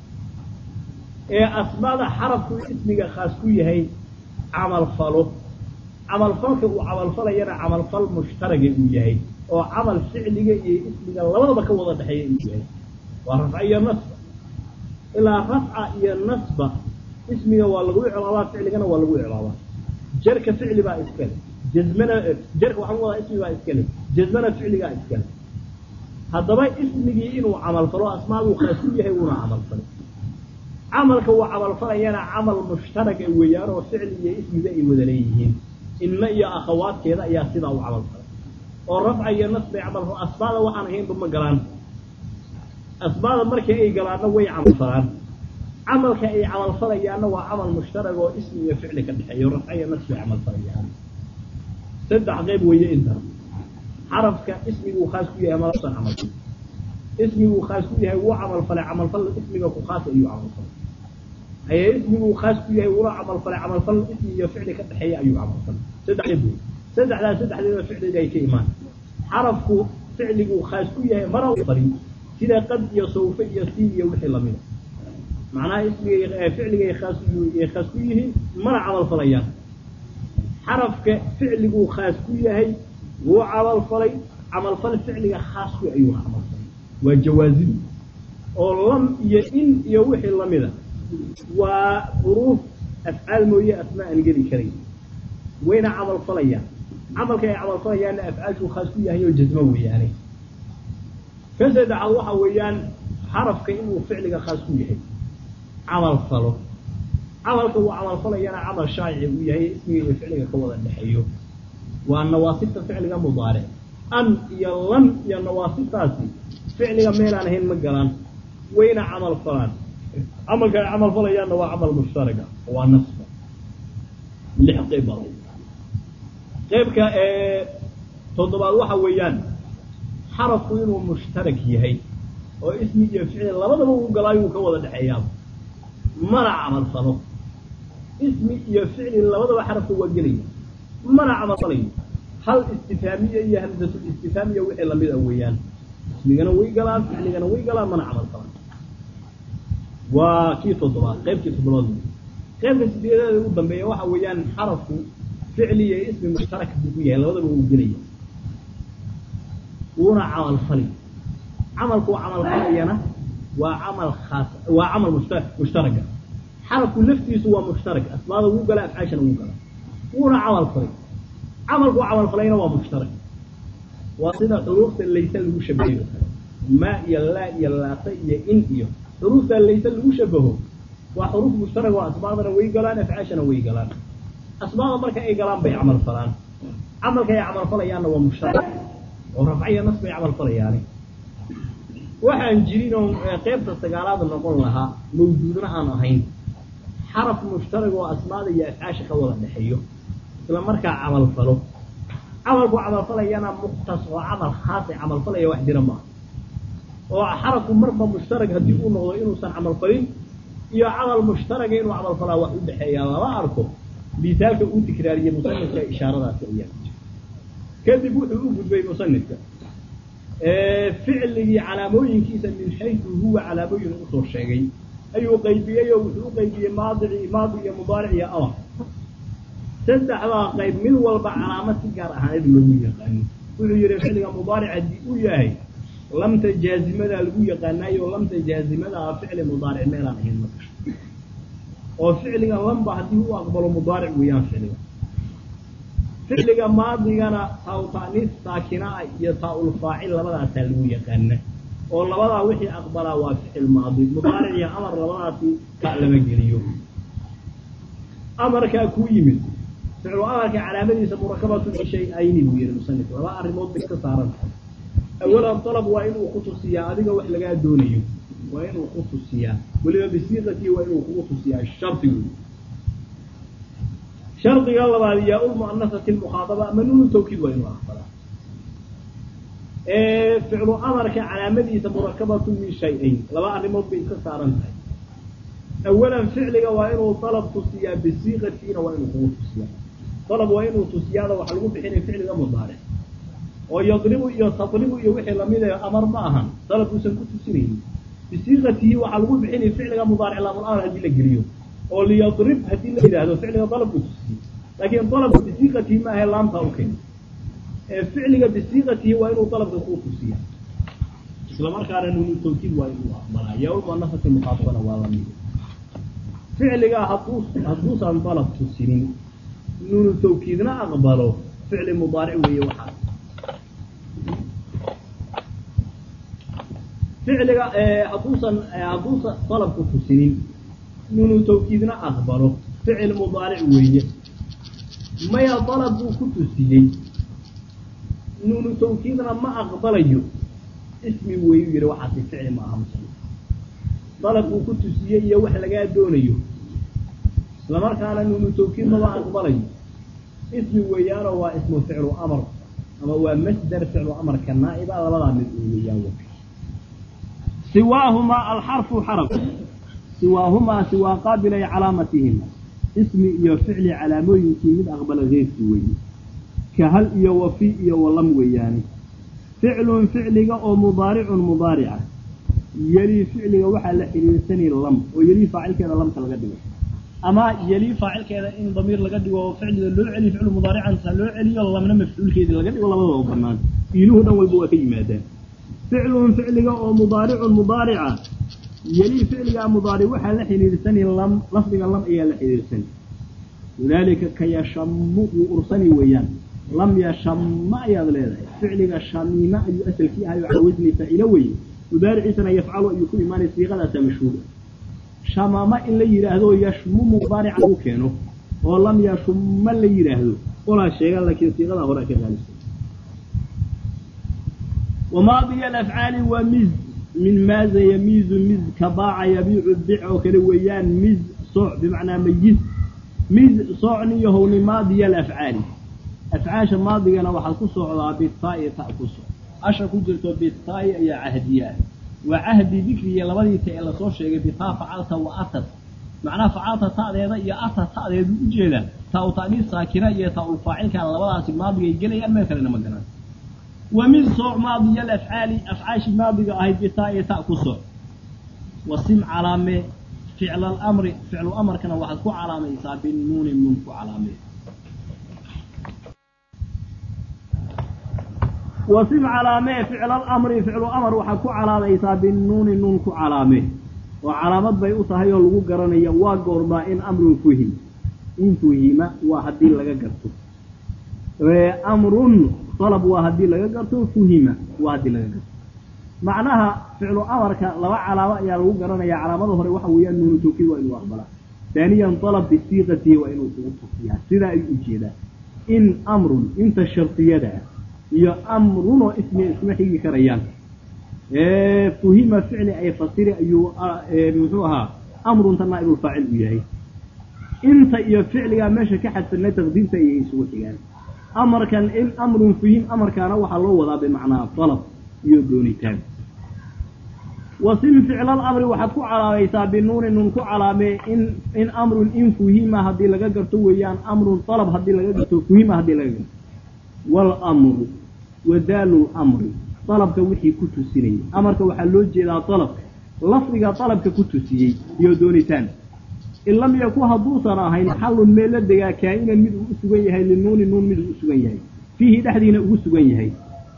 ee asmaada xarafku ismiga khaas ku yahay camalfalo camalfalka uu camalfalayana camalfal mushtaraga uu yahay oo camal ficliga iyo ismiga labadaba ka wada dhexeeya uu yahay waa rafca iyo nasba ilaa rafca iyo nasba ismiga waa lagu icraabaa ficligana waa lagu icraabaa jarka ficli baa iskale jazmana jarka waxaan wadaa ismi baa iskale jazmana ficligaa iskale haddaba ismigii inuu camalfalo asmaaduu khaas ku yahay wuuna camalfalay camalka uu camalfalayana camal mushtaraga weeyaan oo ficli iyo ismiga ay wada leeyihiin inna iyo akhawaadkeeda ayaa sidaa u camalfalay oo rafca iyo nasbay camal asmaada waxaan ahaynba ma galaan asmaada markii ay galaanna way camalfalaan camalka ay camalfalayaanna waa camal mushtarag oo ismi iyo ficli ka dhexeeyo rafca iyo nasbay camalfalayaan saddex qayb weeye inta xarafka ismiguu khaas ku yahay malausan camalfal ismiguu khaas ku yahay wuu camalfalay camalfal ismiga ku khaas ayuu camalfalay haye ismiguu khaas ku yahay wula camalfalay camalfal ismi iyo ficli ka dhexeeya ayuu camalfalay saddex qayb wey saddexdaas saddexdeeda ficliga ay ka imaan xarafku ficliguu khaas ku yahay mara falin sida qad iyo sawfe iyo siin iyo wixii lamida macnaha ismiga ficligay khaas ay khaas ku yihiin mana camalfalayaan xarafka ficliguu khaas ku yahay wuu camalfalay camalfal ficliga khaasku ayuu camalfalay waa jawaazin oo lam iyo in iyo wixii lamida waa xuruuf afcaal mooye asmaa aan geli karayn wayna camalfalayaan camalka ay camalfalayaanna afcaashuu khaas ku yahay oo jazmo weeyaane ka saddexaad waxa weeyaan xarafka inuu ficliga khaas ku yahay camal falo camalka uu camalfalayana camal shaacici uu yahay ismiga iyo ficliga ka wada dhexeeyo waa nawaasibta ficliga mudaaric an iyo lam iyo nawaasibtaasi ficliga meelaan ahayn ma galaan wayna camal falaan camalka ay camal falayaanna waa camal mushtaraga waa nasba lix qayb baa qaybka toddobaad waxa weeyaan xarafku inuu mushtarak yahay oo ismi iyo ficli labadaba uu galaayuu ka wada dhexeeyaaba mana camalfalo ismi iyo ficli labadaba xarafka waa gelaya mana camalfalayo hal istifaamiya iyo hamsatul istifaamiya wixii lamid a weeyaan ismigana way galaan ficligana way galaan mana camalfalaan waa kii toddobaad qaybkii toddobaad qaybka sideedaada u dambeeya waxa weeyaan xarafku ficli iyo ismi mushtarak buu ku yahay labadaba uu gelaya wuuna camalfali camalku camalfalayana waa camal khaas waa camal mushta mushtaraga xarafku laftiisu waa mushtarak asmaada wuu gala afcaashana wuu gala wuuna camal falay camalku camalfalayna waa mushtarak waa sida xuruufta layse lagu shabahayo kale ma iyo laa iyo laata iyo in iyo xuruufta layse lagu shabaho waa xuruuf mushtarak oo asmaadana way galaan afcaashana way galaan asmaada marka ay galaan bay camal falaan camalka ay camal falayaanna waa mushtarak oo rafciya nas bay camal falayaani waxaan jirin oo qaybta sagaalaad noqon lahaa mawjuudna aan ahayn xaraf mushtarag oo asmaada iyo afcaasha ka wada dhexeeyo isla markaa camal falo camalku camalfalayana muqtas oo camal khaas ay camal falaya wax jira maaha oo xarafku marba mushtarag haddii uu noqdo inuusan camal falin iyo camal mushtaraga inuu camal falaa wax u dhexeeyaa lama arko misaalka uu tikraariyey musanifka ishaaradaasi ayaa kadib wuxuu u gudbay musanifka ficligii calaamooyinkiisa min xaysu huwa calaamooyin usoo sheegay ayuu qaybiyey oo wuxuu u qaybiyey maadici maadi iyo mudaaric iyo amar saddexdaa qayb mid walba calaamad si gaar ahaaneed loogu yaqaano wuxuu yihi ficliga mudaaric haddii uu yahay lamta jaazimadaa lagu yaqaanaayo lamta jaazimadaa ficli mudaaric meelaan ahayn ma gasho oo ficliga lamba haddii u aqbalo mudaaric weeyaan ficliga ficliga maadigana taa ta'niis saakinaa iyo taa-ul faacil labadaasaa lagu yaqaana oo labadaa wixii aqbalaa waa ficil maadi mudaaric iyo amar labadaasi ka lama geliyo amarkaa kuu yimid ficlu amarka calaamadiisa murakabatu min shay-ayni buu yihi musanif laba arrimood bay ka saaran tahay awalan dalab waa inuu ku tusiyaa adiga wax lagaa doonayo waa inuu ku tusiyaa weliba bisiiqatii waa inuu kugu tusiyaa shardigu shardiga labaad yaa ulmu'anasati lmukhaadaba ama nuunu tawkiid waa inuu aqbalaa ficlu amarka calaamadiisa murakabatu min shay-ayn laba arrimood bay ka saaran tahay awalan ficliga waa inuu dalab tusiyaa bisiiqatiina waa inuu kugu tusiyaa dalab waa inuu tusiyaada waxa lagu bixinaya ficliga mudaaric oo yadribu iyo tadribu iyo wixii lamida amar ma ahan dalab uusan ku tusinaynin bisiiqatihi waxaa lagu bixinaya ficliga mudaaric laamul amar haddii la geliyo oo liyadrib haddii la yidhaahdo ficliga dalabku tusiye laakiin dalabka bisiiqatihi ma ahe laamtaa u keena ee ficliga bisiiqatihi waa inuu dalabka ku tusiya isla markaana nuunu tawkiid waa inuu aqbalaa yawmanafati muqaatabana waa lamid ficliga hadduu hadduusan dalab tusinin nuunu tawkiidna aqbalo ficli mudaaric weeye waxaas ficliga hadduusan hadduusan dalabku tusinin nuunu tawkiidna aqbalo ficil mudaaric weeye maya dalab buu ku tusiyey nuunu tawkiidna ma aqbalayo ismi weyu yihi waxaasi ficli ma aha muslim dalab buu ku tusiyey iyo wax lagaa doonayo isla markaana nuunu tawkiid maba aqbalayo ismi weeyaanoo waa ismu ficlu amar ama waa masdar ficlu amarka naa'iba labadaa mid uu weeyaan siwaahumaa alxarfu xaraf siwaahumaa siwaa qaabilay calaamatihim ismi iyo ficli calaamooyinkii mid aqbala keyrkii weeye ka hal iyo wafi iyo walam weeyaane ficlun ficliga oo mudaaricun mudaarica yelii ficliga waxaa la xidhiirsanay lam oo yelii faacilkeeda lamka laga dhigo ama yelii faacilkeeda in damiir laga dhigo oo ficliga loo celiyo ficlu mudaaricansa loo celiyo lamna mafcuulkeedii laga dhigo labadaba u banaan iiluhu dhan walba waa ka yimaadaan ficlun ficliga oo mudaaricun mudaarica yelii ficliga mudaaric waxaa la xidhiirsanay lam lafdiga lam ayaa la xidhiirsanay lidaalika ka yashamu wuu ursani weeyaan lam yashama ayaad leedahay ficliga shamiima ayuu asalkii ahay oo cawasni faacilo weye mudaariciisana yafcalu ayuu ku imaanay siiqadaasaa mashhuura shamama in la yidhaahdo yashmumu mudaarica u keeno oo lam yashuma la yidhaahdo olaa sheega laakiin siiqadaa hore ka qaalisa wamaadiya alafcaali waa miz min maaza yamiizu miz ka baaca yabiicu bic oo kale weeyaan miz sooc bimacnaa mayiz miz soocniyo howni maadiya alafcaali afcaasha maadigana waxaad ku socdaa bitaa'i ta ku soc asha ku jirto bitaa'i ayaa cahdiya ah waa cahdi dikriga labadii ta ee lasoo sheegay bitaa facalta wa atad macnaha facalta ta'deeda iyo atad ta'deedu ujeedaa taa u ta'niis saakina iyo taa u faacilkan labadaasi maadigay gelayaan meel kalena ma garan wa min sooc maadiya alafcaali afcaashi maadiga ahayd bitaa'i ta ku soc wasim calaamee ficla alamri ficlu amarkana waxaad ku calaamaysaa binuuni nuun ku calaamee wasim calaamee ficla alamri ficlu amar waxaad ku calaamaysaa binuuni nuun ku calaamee oo calaamad bay u tahay oo lagu garanaya waa goormaa in amrun fuhim in fuhima waa haddii laga garto amrun dalab waa haddii laga garto fuhima waa haddii laga garto macnaha ficlu amarka laba calaamo ayaa lagu garanaya calaamada hore waxa weeyaan nuunu tawkiid waa inuu aqbalaa daaniyan dalab bisiiqatihi waa inuu kugu tusiyaa sidaa ay ujeedaa in amrun inta shardiyada ah iyo amrunoo ismi isma xigi karayaan fuhima ficli ay fasiri ayuu muxuu ahaa amrunta naa'ibulfaacil u yahay inta iyo ficligaa meesha ka xadsanay taqdiimta ayay isugu xigaan amarkan in amrun fuhim amarkaana waxaa loo wadaa bimacnaa dalab iyo doonitaan wasim ficlal amri waxaad ku calaamaysaa binuuni nun ku calaamee in in amrun in fuhima haddii laga garto weeyaan amrun dalab haddii laga garto fuhima haddii laga garto waalamru wadaalu lamri dalabka wixii ku tusinayay amarka waxaa loo jeedaa dalabka lafdiga dalabka ku tusiyey iyo doonitaan in lam yaku hadduusan ahayn xallun meel la degaa kaa-inan mid uu u sugan yahay linuuni nuun mid uu u sugan yahay fiihi dhexdiina ugu sugan yahay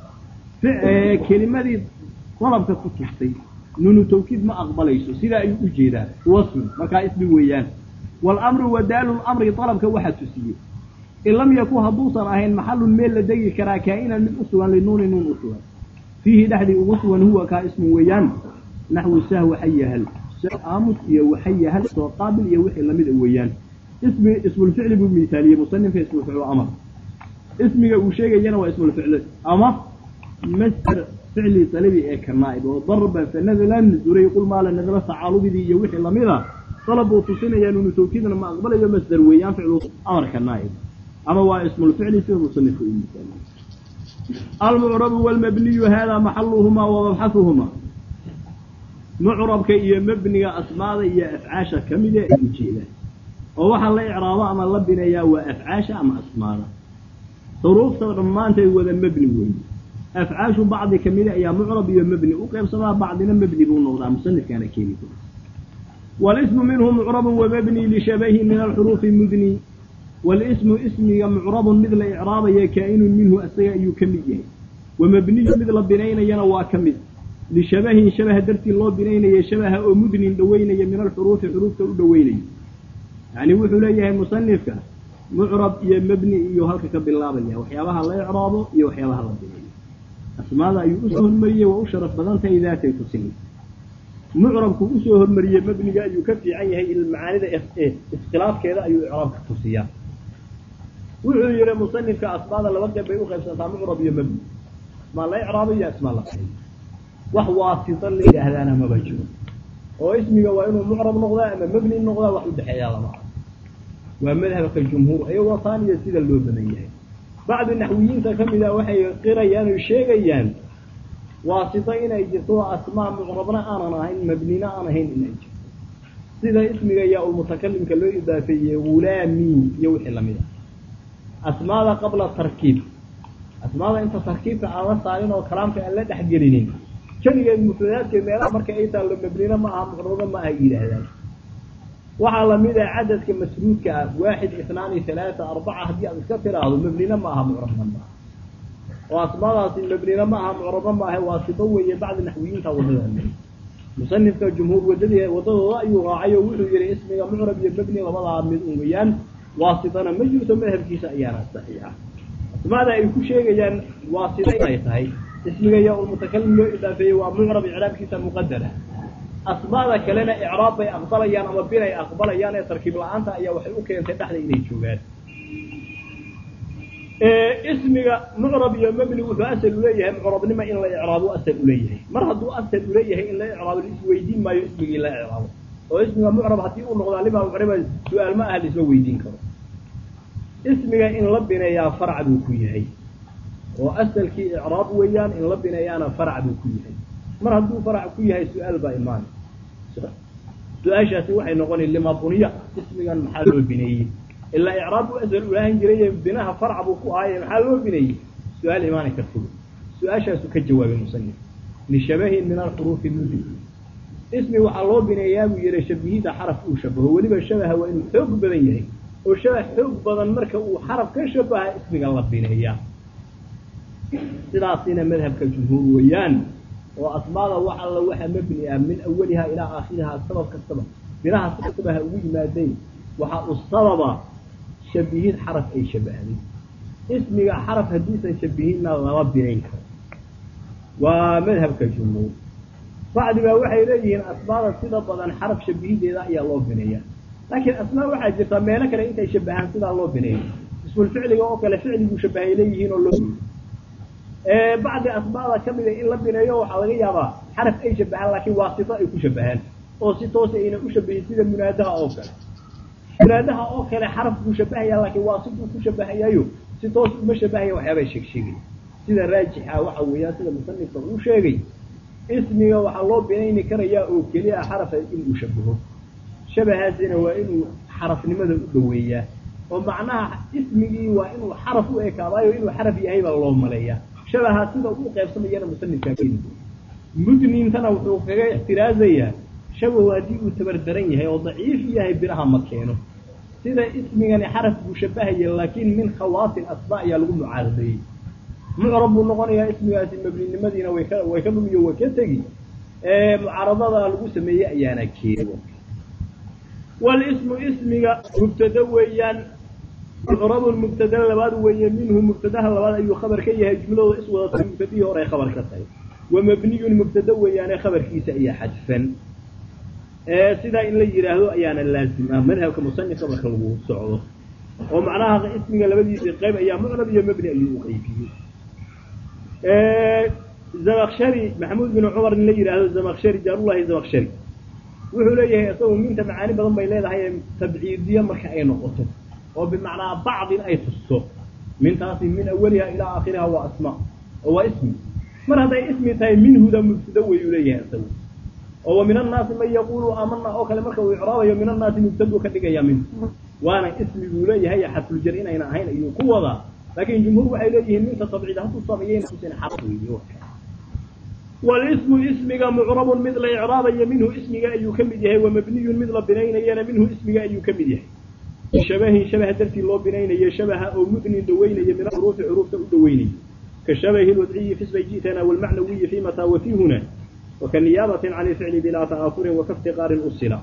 kelimadii dalabka ku tustay nuunu tawkiid ma aqbalayso sidaa ayuu u jeedaa wasfun markaa ismi weeyaan waalamru wadaalu lamri dalabka waxaa tusiyey in lam yaku hadduusan ahayn maxallun meel la degi karaa kaa-inan mid u sugan linuuni nuun u sugan fiihi dhexdii ugu sugan huwa kaa ismun weeyaan naxwu sahwa xayahal aamus iyo waxayahal soo qaabil iyo wixii lamida weeyaan ismi ismulficli buu misaaliyey musanifka ismulficlu amar ismiga uu sheegayana waa ismulficli ama masder ficli talabi ee ka naa'ib oo darban fanadlan duray qul maala nadla tacaalubidii iyo wixii lamida dalab buu tusinayaa nuunu tawkiidna ma aqbalayo masder weeyaan ficlu amarka naa'ib ama waa ismulficli sida musanifka uu misaaliyey almucrabu walmabniyu hada maxaluhumaa wa mabxahuhumaa mucrabka iyo mebniga asmaada iyo afcaasha ka mida ay ujeedaan oo waxaa la icraabo ama la bineeyaa waa afcaasha ama asmaada xuruufta dhammaanteed wada mebni weeye afcaashu bacdi kamida ayaa mucrab iyo mebni u qeybsamaa bacdina mebni buu noqdaa musanifkaana keeni kara walismu minhu mucrabun wamebni lishabahi min alxuruufi mudni walismu ismiga mucrabun mid la icraabaya kaa-inun minhu asaga ayuu ka mid yahay wamebniyu mid la binaynayana waa ka mid lishabahin shabaha dartii loo binaynaya shabaha oo mudnin dhaweynaya min alxuruufi xuruufta u dhaweynaya yacni wuxuu leeyahay musanifka mucrab iyo mebni iyo halka ka bilaabaya waxyaabaha la icraabo iyo waxyaabaha la bineeyo asmaada ayuu usoo hormariyey waa u sharaf badan tahay daatay tusinay mucrabku usoo hormariyey mebniga ayuu ka fiican yahay macaanida iskhilaafkeeda ayuu icraabka tusiyaa wuxuu yihi musanifka asmaada laba qeyb bay uqaybsantaa mucrab iyo mebni asmaa la icraabo iyo asmaa la bineeyo wax waasita la yidhaahdaana maba jiro oo ismiga waa inuu mucrab noqdaa ama mebni noqdaa wax udhexeeyaa lama ah waa madhabka jumhuur iyagoo taaniya sida loo badan yahay bacdi naxwiyiinta ka mid a waxay qirayaan oo sheegayaan waasito inay jirto asmaa mucrabna aanan ahayn mebnina aan ahayn inay jirto sida ismiga yaa-ulmutakalimka loo idaafeeyey hulaami iyo wixii lamid ah asmaada qabla tarkiib asmaada inta tarkiibka aan la saarin oo kalaamka aan la dhexgelinin keligeed mufradaadkeed meelaha marka ay taallo mebnina ma aha mucrabna ma aha yidhaahdaan waxaa lamid ah cadadka masruudka ah waaxid itnaani halaata arbaca haddii aad iska tiraahdo mebnina ma aha mucrabna ma aha oo asmaadaasi mebnina ma aha mucrabna ma aha waa sido weeye bacdi naxwiyiinta wadada musanifka jumhuur wadadii wadadooda ayuu raacay oo wuxuu yihi ismiga mucrab iyo mebni labadaa mid un weeyaan waasitana ma jirto madhabkiisa ayaana saxiixa asmaada ay ku sheegayaan waasita inay tahay ismiga yaa ulmutakalim loo idaafeeyey waa mucrab icraabkiisa muqadara asmaada kalena icraab bay aqbalayaan ama binay aqbalayaan ee tarkiib la-aanta ayaa waxay u keentay dhexda inay joogaan ismiga mucrab iyo mebni wuxuu asal uleeyahay mucrabnima in la icraabo asal uleeyahay mar hadduu asal uleeyahay in la icraabo laisweydiin maayo ismigii la icraabo oo ismiga mucrab haddii uu noqdaa lima mucriba su-aal ma aha laisma weydiin karo ismiga in la bineeyaa farac buu ku yahay oo asalkii icraab weeyaan in la bineeyaana farac buu ku yahay mar hadduu farac ku yahay su-aal baa imaan su-aashaasi waxay noqonay lima buniya ismigan maxaa loo bineeyey ilaa icraab buu asal ulaahan jiray binaha farac buu ku ahaaye maxaa loo bineeyey su-aal imaani karta su-aashaasu ka jawaabay musanif lishabahin min alxuruufi mudi ismi waxaa loo bineeyaa buu yihi shabihida xaraf uu shabaho weliba shabaha waa inuu xoog badan yahay oo shabah xoog badan marka uu xaraf ka shabaha ismiga la bineeyaa sidaasina madhabka jumhuur weeyaan oo asmaada wax alla waxa mabni ah min awaliha ilaa aakhiriha sabab kastaba binaha si kastaba ha ugu yimaadeen waxa uu sababa shabihid xaraf ay shabahday ismiga xaraf haddiisan shabihinna lama binayn karo waa madhabka jumhuur bacdiba waxay leeyihiin asmaada sida badan xaraf shabihideeda ayaa loo bineeya laakiin asmaa waxaa jirta meelo kale intay shabahaan sidaa loo bineeyo ismulficliga oo kale ficliguu shabahay leeyihiin oo loo bacdi asmaada kamida in la bineeyo waxaa laga yaabaa xaraf ay shabahaan laakiin waa sifo ay ku shabahaan oo si toosa ayna u shabahin sida munaadaha oo kale munaadaha oo kale xaraf buu shabahaya laakiin waa siduu ku shabahayayo si toos uma shabahaya waxyaabaa sheegsheegay sida raajixa waxa weeyaan sida musanifka uu sheegay ismiga waxaa loo binayni karayaa oo keliya xarafa inuu shabaho shabahaasina waa inuu xarafnimada u dhoweeyaa oo macnaha ismigii waa inuu xaraf u ekaadaayo inuu xaraf yahay baa loo maleeyaa shabaha sida uu qaybsamayana musanifkaa keeni mudnintana wuxuu kaga ixtiraazayaa shabahu haddii uu tabardaran yahay oo daciif yahay biraha ma keeno sida ismigani xaraf buu shabahaya laakiin min khawaasin asmaa ayaa lagu mucaaradeeyey mucrab buu noqonayaa ismigaasi mabninimadiina way ka way ka dhumiyo way ka tegi mucaaradada lagu sameeyey ayaana keeni walismu ismiga mubtada weeyaan mucrabu mubtada labaad weeye minhu mubtadaha labaad ayuu khabar ka yahay jumlada is wadata mubtadihii hore ay khabar ka tahay wa mabniyun mubtada weeyaane khabarkiisa ayaa xadfan sidaa in la yidhaahdo ayaana laazim ah madhabka musanifka marka lagu socdo oo macnaha ismiga labadiisii qayb ayaa mucrab iyo mabni ayuu u qaybiyey zamakshari maxamuud bin cumar in la yidhaahdo zamakshari jaarullahi zamakshari wuxuu leeyahay isagu minta macaani badan bay leedahay tabciidiya marka ay noqoto oo bimacnaa bacdin ay tusto mintaasi min awaliha ilaa aakhiriha waa asma oo waa ismi mar hadday ismi tahay minhuda mubtada weyuu leeyahay isagu oo wa min annaasi man yaqulu aamana oo kale marka uu icraabayo min annaasi mubtadu ka dhigaya min waana ismi buu leeyahay xadfuljar inayna ahayn ayuu ku wadaa laakiin jumhuur waxay leeyihiin minta tabciid hadduu sameeyeyna usan xaq weeye walismu ismiga mucrabun mid la icraabayo minhu ismiga ayuu ka mid yahay wamabniyun mid la binaynayana minhu ismiga ayuu ka mid yahay bishabahin shabaha dartii loo binaynayo shabaha oo mudnin dhaweynaya min xuruufi xuruufta u dhaweynaya ka shabahi lwadciyi fi sma ji'tana walmacnawiyi fi mataa wa fi huna wakaniyaabati can ilficli bilaa ta'aafurin wakaftiqaarin usila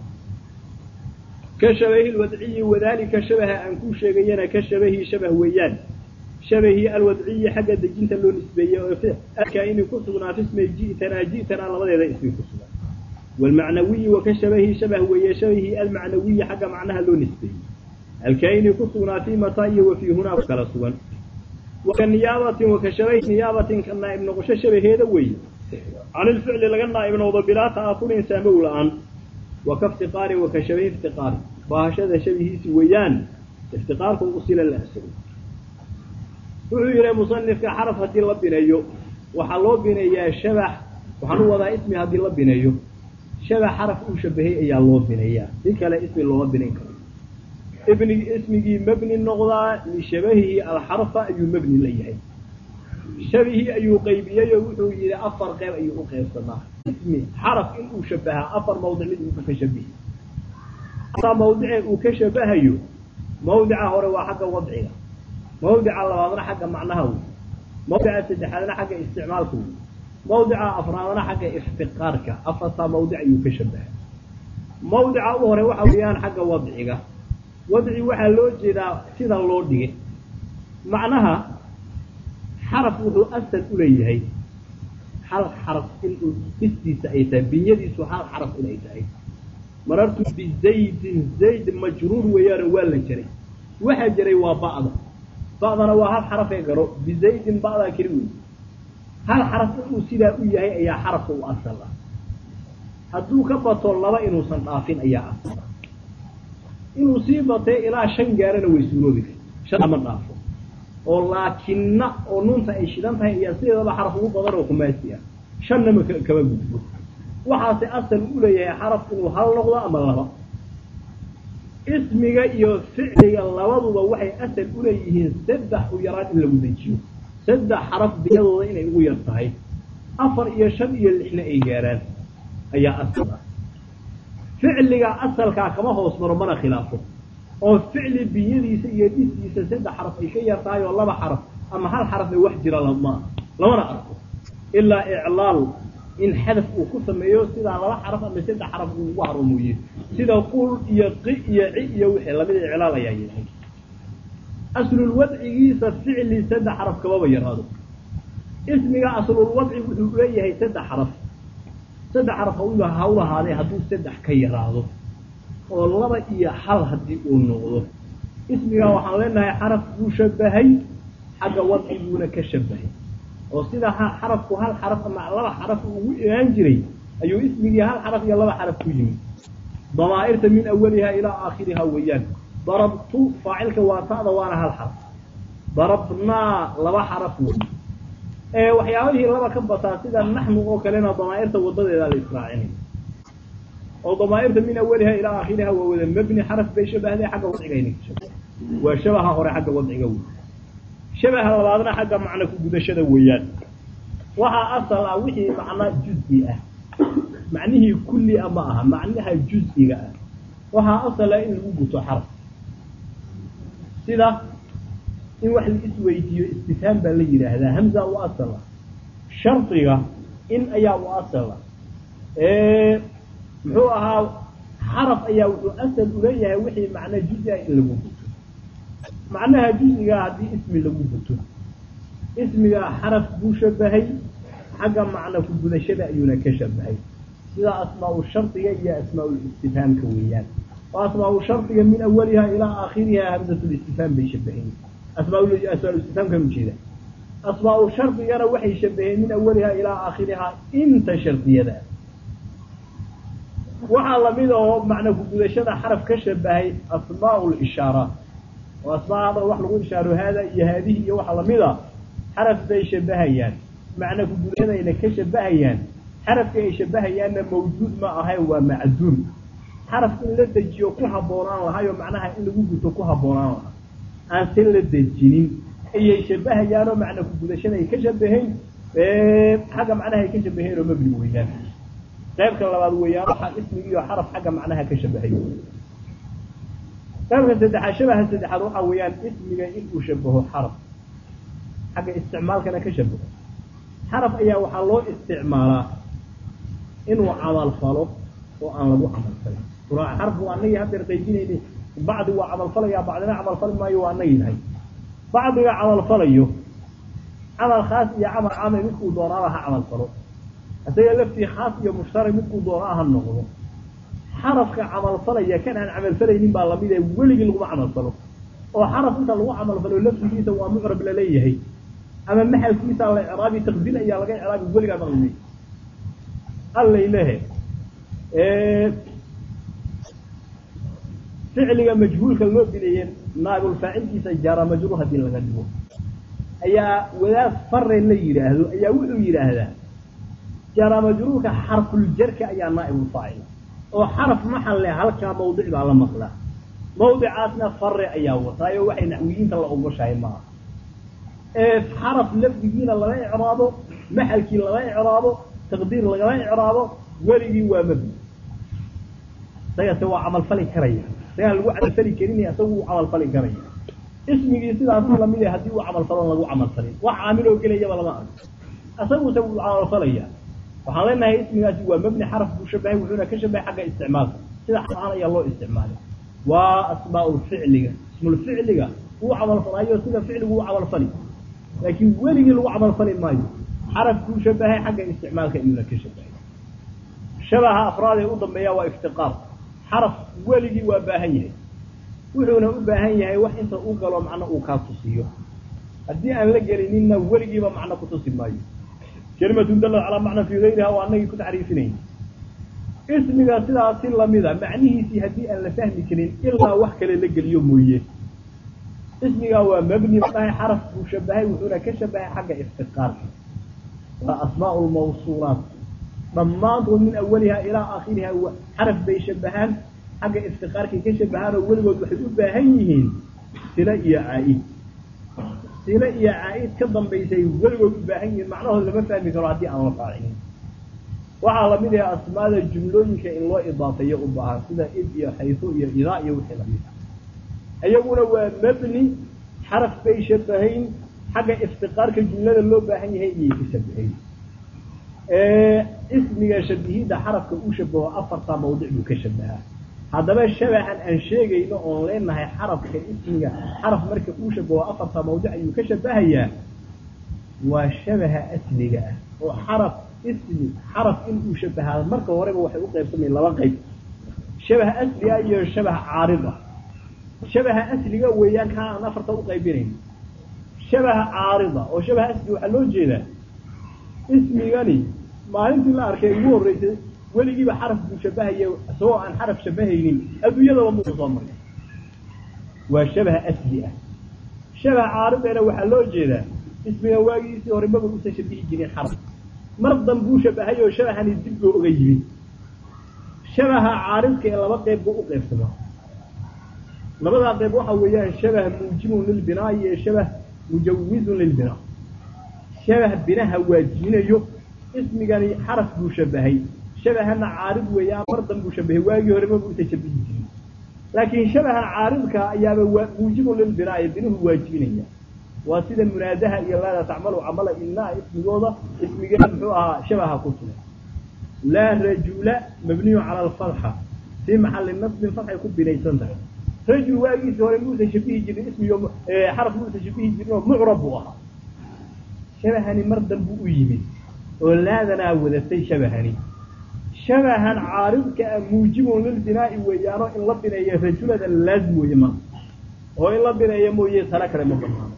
ka shabahi lwadciyi wadalika shabaha aan ku sheegayana ka shabahi shabah weeyaan shabahii alwadciyi xagga dejinta loo nisbeeyey oo alkaini ku sugnaa fismay ji'tanaa ji'tanaa labadeeda ismi ku sugan waalmacnawiyi waka shabahi shabah weeye shabahii almacnawiyi xagga macnaha loo nisbeeyey alkaini ku sugnaa fii mataa iyo wa fii hunaa kala sugan waka niyaabatin waka shabahi niyaabatin ka naa'ib noqosho shabaheeda weeye can ilficli laga naa'ib noqdo bilaa ta'afurin saamow la-aan waka iftiqaarin waka shabahi iftiqaari baahashada shabihiisi weeyaan iftiqaarku usila la asagay wuxuu yihi musanifka xaraf haddii la bineeyo waxaa loo bineeyaa shabax waxaan u wadaa ismi haddii la bineeyo shabax xaraf uu shabahay ayaa loo bineeyaa si kale ismi looma binayn karo ibni ismigii mabni noqdaa lishabahihi alxarfa ayuu mabni la yahay shabihii ayuu qaybiyey oo wuxuu yihi afar qeyb ayuu u qeybsamaa ismi xaraf inuu shabahaa afar mawdic mid uu ka shabihi ataa mawdicee uu ka shabahayo mawdica hore waa xagga wadciga mawdica labaadna xagga macnaha wey mawdica saddexaadna xagga isticmaalka wey mawdica afraadna xagga iftiqaarka afartaa mawdic ayuu ka shabaha mawdica u hore waxa weeyaan xagga wadciga wadci waxaa loo jeedaa sida loo dhigay macnaha xaraf wuxuu asal uleeyahay hal xaraf inuu istiisa ay tahay binyadiisu hal xaraf inay tahay marartu bizaydin zayd majruur weeyaano waa la jaray waxaa jaray waa ba'da ba'dana waa hal xarafee garo bizaydin ba'daa keli wey hal xaraf inuu sidaa u yahay ayaa xarafka u asal ah hadduu ka bato laba inuusan dhaafin ayaa asal ah inuu sii batay ilaa shan gaarana way suuroobi karta shan ma dhaafo oo laakinna oo nuunta ay shidan tahay iyo sideedaba xaraf ugu badan oo kumaasi ah shanna ma kama gudbo waxaase asal u leeyahay xaraf inuu hal noqdo ama laba ismiga iyo ficliga labaduba waxay asal uleeyihiin saddex u yaraan in lagu dejiyo saddex xaraf diyadooda inay ugu yar tahay afar iyo shan iyo lixna ay gaaraan ayaa asal ah ficliga asalkaa kama hoos maro mana khilaafo oo ficli biyadiisa iyo dhisiisa saddex xaraf ay ka yar tahay oo laba xaraf ama hal xaraf ee wax jira lama lamana arko ilaa iclaal in xadaf uu ku sameeyo sidaa laba xaraf ama saddex xaraf uu ugu haro mooye sida qul iyo qi iyo ci iyo wixii lamida iclaal ayaa yahay aslulwadcigiisa ficli saddex xaraf kamaba yaraado ismiga aslulwadci wuxuu leeyahay saddex xaraf saddex xaraf ha u lahaadee hadduu saddex ka yaraado oo laba iyo hal haddii uu noqdo ismigaa waxaan leenahay xaraf buu shabahay xagga wadciguuna ka shabahay oo sida xarafku hal xaraf ama laba xaraf ugu imaan jiray ayuu ismigii hal xaraf iyo laba xaraf ku yimid damaa'irta min awaliha ilaa aakhiriha weeyaan darabtu faacilka waa ta'da waana hal xaraf darabnaa laba xaraf wey ee waxyaabihii laba ka bataa sida naxnu oo kalena damaa'irta wadadeeda la israacinay oo damaa'irta min awaliha ilaa aakhiriha waa wada mebni xaraf bay shabahday xagga wadcigayna ka shabahay waa shabaha hore xagga wadciga wey shabaha labaadna xagga macna ku gudashada weeyaan waxaa asal ah wixii macna juz-i ah macnihii kulli a ma aha macnaha juz-iga ah waxaa asal ah in lagu guto xaraf sida in wax la isweydiiyo istifhaam baa la yidhaahdaa hamza u asal ah shardiga in ayaa u asal ah muxuu ahaa xaraf ayaa wuxuu asal uleeyahay wixii macna juz-i ah in lagu guto macnaha juz-igaa haddii ismi lagu guto ismigaa xaraf buu shabahay xagga macna ku gudashada ayuuna ka shabahay sida asmaa-u shardiga iyo asmaa-ulistifhaamka weeyaan oo asmaa-u shardiga min awaliha ilaa aakhiriha hamzatulistifhaam bay shabaheen asmaa-ulistifhaamkan ujeeda asmaa-u shardigana waxay shabaheen min awaliha ilaa aakhiriha inta shardiyada waxaa lamid oo macna ku gudashada xaraf ka shabahay asmaa lishaaraat oo asmaada wax lagu ishaaro haada iyo haadihi iyo waxa lamida xaraf bay shabahayaan macna ku gudashadayna ka shabahayaan xarafka ay shabahayaanna mawjuud ma ahay waa macduum xaraf in la dejiyo ku habboonaan lahayo macnaha in lagu guto ku habboonaan lahaa aan se la dejinin ayay shabahayaanoo macna ku gudashada ay ka shabahayn xagga macnaha ay ka shabaheen oo mabni weeyaan qaybka labaad weeyaan waxaa ismigiiyo xaraf xagga macnaha ka shabahay qaybka saddexaad shabaha saddexaad waxaa weeyaan ismiga inuu shabaho xaraf xagga isticmaalkana ka shabaho xaraf ayaa waxaa loo isticmaalaa inuu camal falo oo aan lagu camal falin xaraf waa anagii haddeer qaybinayna bacdi waa camal falaya bacdina camal fali maayo waa anagii nahay bacdiga camal falayo camal khaas iyo camal caamay midkuu doonaaba ha camal falo isaga laftii khaas iyo mushtarak midkuu doonaa ha noqdo xarafka camalfalaya kan aan camalfalaynin baa lamid ee weligii laguma camalfalo oo xaraf inta lagu camalfalo laftigiisa waa mucrab laleeyahay ama maxalkiisa la icraabi taqdiir ayaa laga icraabi weligaa maqlimi allaylehe ficliga majhuulka loo bineeye naagulfaacilkiisa jaara majruur haddii laga dhigo ayaa wadaad fare la yidhaahdo ayaa wuxuu yidhaahdaa jaara majruurka xarfuljarka ayaa naaibulfaacil oo xaraf maxalle halkaa mawdic baa la maqlaa mawdicaasna fare ayaa wataayo waxay naxwiyiinta la ogoshahay maaha ee xaraf lafdigiina laga icraabo maxalkii laga icraabo taqdiir lagala icraabo weligii waa mabni isagase waa camalfali karaya isagaan lagu camalfali karin isagu uu camalfali karaya ismigii sidaasi lamid a haddii uu camalfalon lagu camalfalin wax caamiloo gelayaba lama arko isaguse wuu camalfalaya waxaan leenahay ismigaasi waa mabni xaraf buu shabahay wuxuuna ka shabahay xagga isticmaalka sida xaan ayaa loo isticmaalay waa asmaau ficliga ismulficliga uu camalfalayo sida ficligu u camalfali laakiin weligii lagu camalfali maayo xaraf buu shabahay xagga isticmaalka iyuuna ka shabahay shabaha afraad ee u dambeeya waa iftiqaar xaraf weligii waa baahan yahay wuxuuna u baahan yahay wax inta u galo macno uu kaa tusiyo haddii aan la gelininna weligiiba macno kutusi maayo kelimatun dalad calaa macna fii gayriha waa anagii ku taxriifinayn ismiga sidaas si lamida macnihiisii haddii aan la fahmi karin ilaa wax kale la geliyo mooye ismigaa waa mabni maahay xaraf buu shabahay wuxuuna ka shabahay xagga iftiqaarka waa asmaa lmawsuulaat dhammaantood min awaliha ilaa aakhiriha xaraf bay shabahaan xagga iftiqaarkay ka shabahaan oo weligood waxay u baahan yihiin sila iyo caa-id sila iyo caa-id ka dambaysay weligood u baahan yihiin macnahood lama fahmi karo haddii aan la faacinin waxaa lamid yahay asmaada jumlooyinka in loo idaafeeyo u baahan sida id iyo xayso iyo idaa iyo wixii lamid ah iyaguna waa mabni xaraf bay shabahayn xagga iftiqaarka jumlada loo baahan yahay iyay ka shabahayn ismiga shabihidda xarafka uu shabaho afartaa mawdic buu ka shabahaa haddaba shabahan aan sheegayno oon leenahay xarafka ismiga xaraf marka uu shabaho afartaa mawdic ayuu ka shabahayaa waa shabaha asliga ah oo xaraf ismi xaraf inuu shabahaa marka horeba waxay u qaybsamay laba qayb shabaha asliga iyo shabaha caarida shabaha asliga weeyaan kaa aan afarta u qaybinayn shabaha caarida oo shabaha asliga waxaa loo jeedaa ismigani maalintii la arkay ugu horreysay weligiiba xaraf buu shabahaya isagoo aan xaraf shabahaynin adduunyadaba muu soo maray waa shabaha asli ah shabaha caaridana waxaa loo jeedaa ismiga waagiisii hore maba usan shabihi jirin xaraf mar danbuu shabahay oo shabahani dib buu oga yimid shabaha caaridka ee laba qeyb buu u qaybsamaa labadaa qeyb waxa weeyaan shabah muujibun lilbinaa iyo shabah mujawizun lilbinaa shabah binaha waajibinayo ismigani xaraf buu shabahay shabahana caarid weeyaan mar dan buu shabahay waagii hore maba usan shabihi jirin laakiin shabaha caaridka ayaaba waa muujibun lilbinaa binuhu waajibinaya waa sida munaadaha iyo laada tacmalu camala inaa ismigooda ismigeeda muxuu ahaa shabaha ku sugan laa rajula mabniyu cala alfatxa fii maxali nasbin fatxay ku binaysan tahay rajul waagiisi hore muusan shabihi jirin ismigo xaraf muusan shabihi jirin oo mucrab buu ahaa shabahani mar danbuu u yimid oo laadanaa wadatay shabahani shabahan caaridka a muujibun lilbinaa'i weeyaano in la bineeyo rajulada laazim weeye ma oo in la bineeyo mooye tala kale ma banaano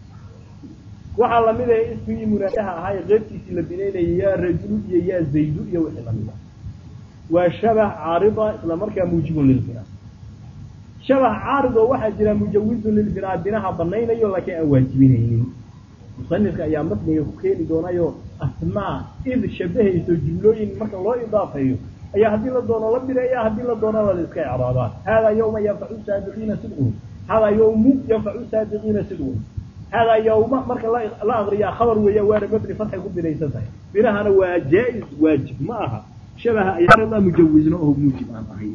waxaa lamid ahay ismigii munaadaha ahaa ee qeybtiisii la binaynayay yaa rajulu iyo yaa zaydu iyo wixii lamid ah waa shabah caarida isla markaa muujibun lilbinaa shabah caarid oo waxaa jira mujawizun lilbinaa binaha banaynayo laakiin aan waajibinaynin musanifka ayaa matniga ku keeni doonayo asmaa id shabahayso jumlooyin marka loo idaafeeyo ayaa haddii la doono la bineeya haddii la doono la iska icraabaa haadaa yawma yanfacu saadiqiina sidqun haadaa yawmu yanfacu saadiqiina sidqun haadaa yawma marka la akriyaa khabar weeya waana mabni fatxay ku binaysan tahay binahana waa jaa-is waajib ma aha shabaha ayaa mujawizna oo muujib aan ahay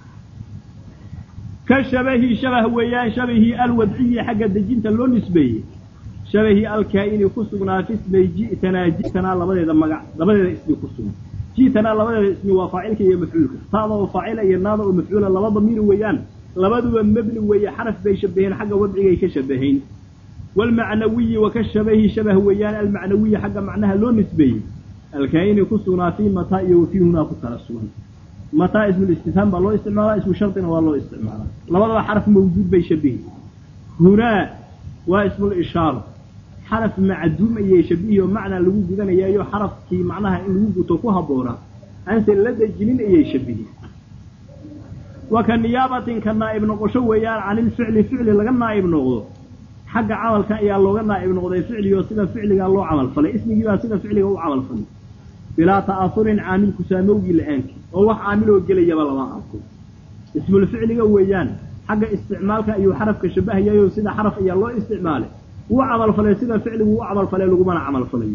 ka shabahi shabah weeyaan shabahii alwadciyi xagga dejinta loo nisbeeyey shabahii alkaa-ini ku sugnaa fi ismay ji'tanaa ji'tanaa labadeeda magac labadeeda ismi ku sugan ji'tanaa labadeeda ismi waa faacilka iyo mafcuulka taada oo faacila iyo naada oo mafcuula laba damiir weeyaan labaduba mebni weeye xaraf bay shabaheen xagga wadcigay ka shabahayn waalmacnawiyi waka shabahi shabah weeyaan almacnawiyi xagga macnaha loo nisbeeyey alkaa-ini ku sugnaa fii mataa iyo wafii hunaa ku kala sugan mataa ismulistifhaam baa loo isticmaalaa ismu shardina waa loo isticmaalaa labadaba xaraf mawjuud bay shabihi hunaa waa ismulishaara xaraf macduum ayay shabihi oo macnaa lagu gudanayaayo xarafkii macnaha in lagu guto ku habboonaa aanse la dejinin ayay shabihi wa ka niyaabatin ka naa'ib noqosho weeyaan canilficli ficli laga naa'ib noqdo xagga camalka ayaa looga naa'ib noqday ficligoo sida ficligaa loo camal falay ismigiibaa sida ficliga u camal falay bilaa ta'asurin caamil kusaamowgii la-aankii oo wax caamiloo gelayaba lama arko ismulficliga weeyaan xagga isticmaalka ayuu xarafka shabahayayo sida xaraf ayaa loo isticmaalay wuu camalfalay sida ficligu u camalfalay lagumana camalfalayo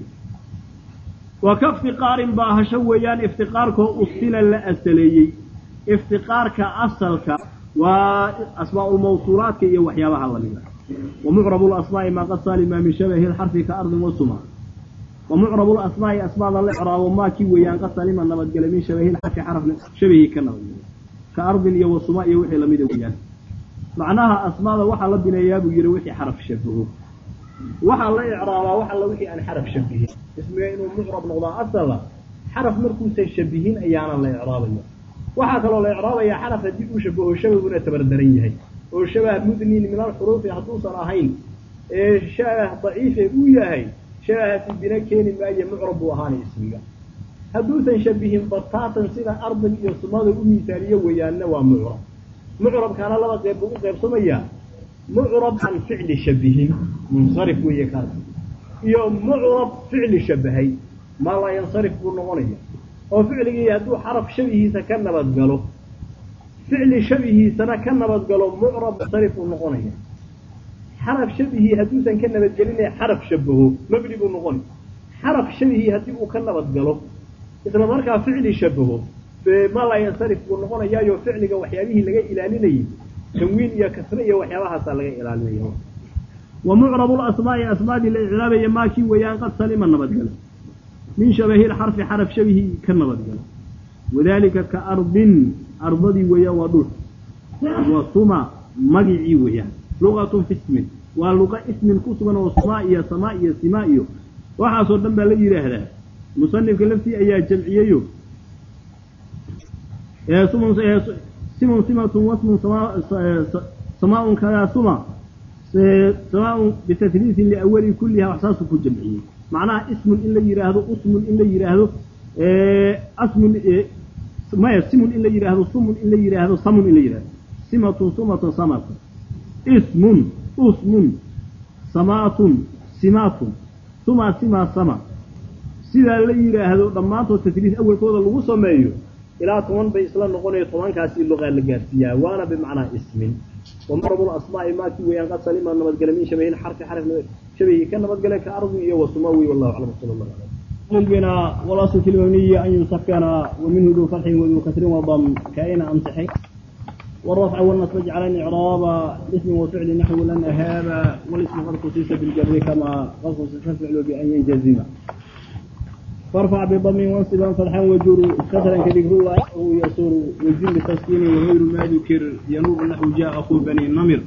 wa ka iftiqaarin baahasho weeyaan iftiqaarkoo ustila la asaleeyey iftiqaarka asalka waa asmaaulmawsuulaadka iyo waxyaabaha lamida wa mucrabu lasmaa'i maa qad saalima min shabahi lxarfi ka ardin wasuma wa mucrabu lasmaa'i asmaada la icraabo maakii weeyaan qad salima nabadgele min shabahi lxarfi xarafna shabahii ka nabadgele ka ardin iyo wasuma iyo wixii lamida weeyaan macnaha asmaada waxaa la bineeyaa buu yihi wixii xaraf shabaho waxaa la icraabaa wax alla wixii aan xaraf shabihin ismiga inuu mucrab noqdaa asala xaraf markuusan shabihin ayaana la icraabaya waxaa kaloo la icraabayaa xaraf haddii uu shabaho shabahuna tabardaran yahay oo shabah mudnin min alxuruufi hadduusan ahayn ee shabah daciife uu yahay shabahaasi bina keeni maayo mucrab buu ahaana ismiga hadduusan shabihin bataatan sida ardin iyo sumada u miisaaniyo weeyaanna waa mucrab mucrabkaana laba qeyb buu u qaybsamayaa mucrab aan ficli shabihin munsarif weeye kaas iyo mucrab ficli shabahay maa laa yansarif buu noqonaya oo ficligii hadduu xaraf shabihiisa ka nabadgalo ficli shabihiisana ka nabadgalo mucrab munsarif buu noqonaya xaraf shabihii hadduusan ka nabadgelinaya xaraf shabaho mabni buu noqonay xaraf shabihii haddii uu ka nabadgalo isla markaa ficli shabaho maa laa yansarif buu noqonayaayo ficliga waxyaabihii laga ilaalinayay tanwiin iyo kasre iyo waxyaabahaasaa laga ilaalinaya wa mucrabu lasmaa'i asmaadii la icraabaya maakii weeyaan qad salima nabadgalo min shabahi lxarfi xaraf shabihii ka nabadgalo wadalika ka ardin ardadii weeyaan waa dhul wa suma magicii weeyaan luqatun fi ismin waa luqa ismin ku sugan oo sumaa iyo samaa iyo simaa iyo waxaasoo dhan baa la yidhaahdaa musanifka laftii ayaa jamciyeyo simun simatun wasmun samaaun kadaa suma samaaun bitasliisin liawali kulliha wax saasuu ku jamciyey macnaha ismun in la yidhaahdo usmun in la yidhaahdo asmun maya simun in la yidhaahdo sumun in la yidhaahdo samun in la yidhahdo simatun sumatun samatun ismun usmun samaatun simaatun suma sima sama sidaa la yidhaahdo dhammaantood tasliis awelkooda lagu sameeyo ilaa toban bay isla noqonayo tobankaasi luqaa la gaarsiiyaa waana bimacnaa ismin ومرض الأسماء ما كي وين قد سلم نبتقل من شبه الحرف حرف شبه كان نبتقل كأرض إيه وسماوي والله أعلم صلى الله عليه وسلم بنا والأصل في المبنية أن يسكن ومنه ذو فتح وذو كسر وضم كائن أمسحي والرفع والنصب على إعراب اسم وفعل نحو لن أهاب والاسم قد خصيص بالجر كما قد خصيص الفعل بأن ينجزم فارفع بضم وانصبا فتحا وجر كسرا كذكر الله وهو يسر والجن بتسكين وغير ما ذكر ينوب نحو جاء اخو بني النمر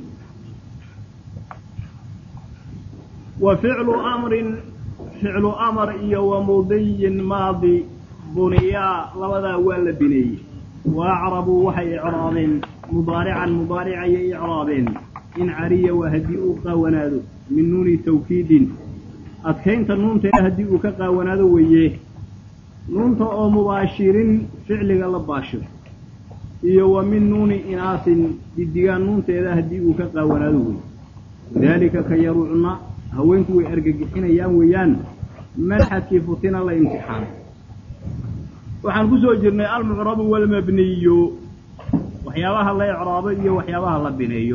وفعل امر فعل امر إيا ومضي ماضي بنيا لبدا ولا بني واعربوا وحي اعراب مضارعا مضارعا اعراب ان عري وهدئوا قونادو من نون توكيد adkaynta nuunteeda haddii uu ka qaawanaado weeye nuunta oo mubaashirin ficliga la baashiro iyo wa min nuuni inaasin didigaan nuunteeda haddii uu ka qaawanaado weeye wadaalika ka yaruucna haweenku way argagixinayaan weeyaan malxadkii futina la imtixaano waxaan ku soo jirnay almucrabu walmabniyu waxyaabaha la icraabo iyo waxyaabaha la bineeyo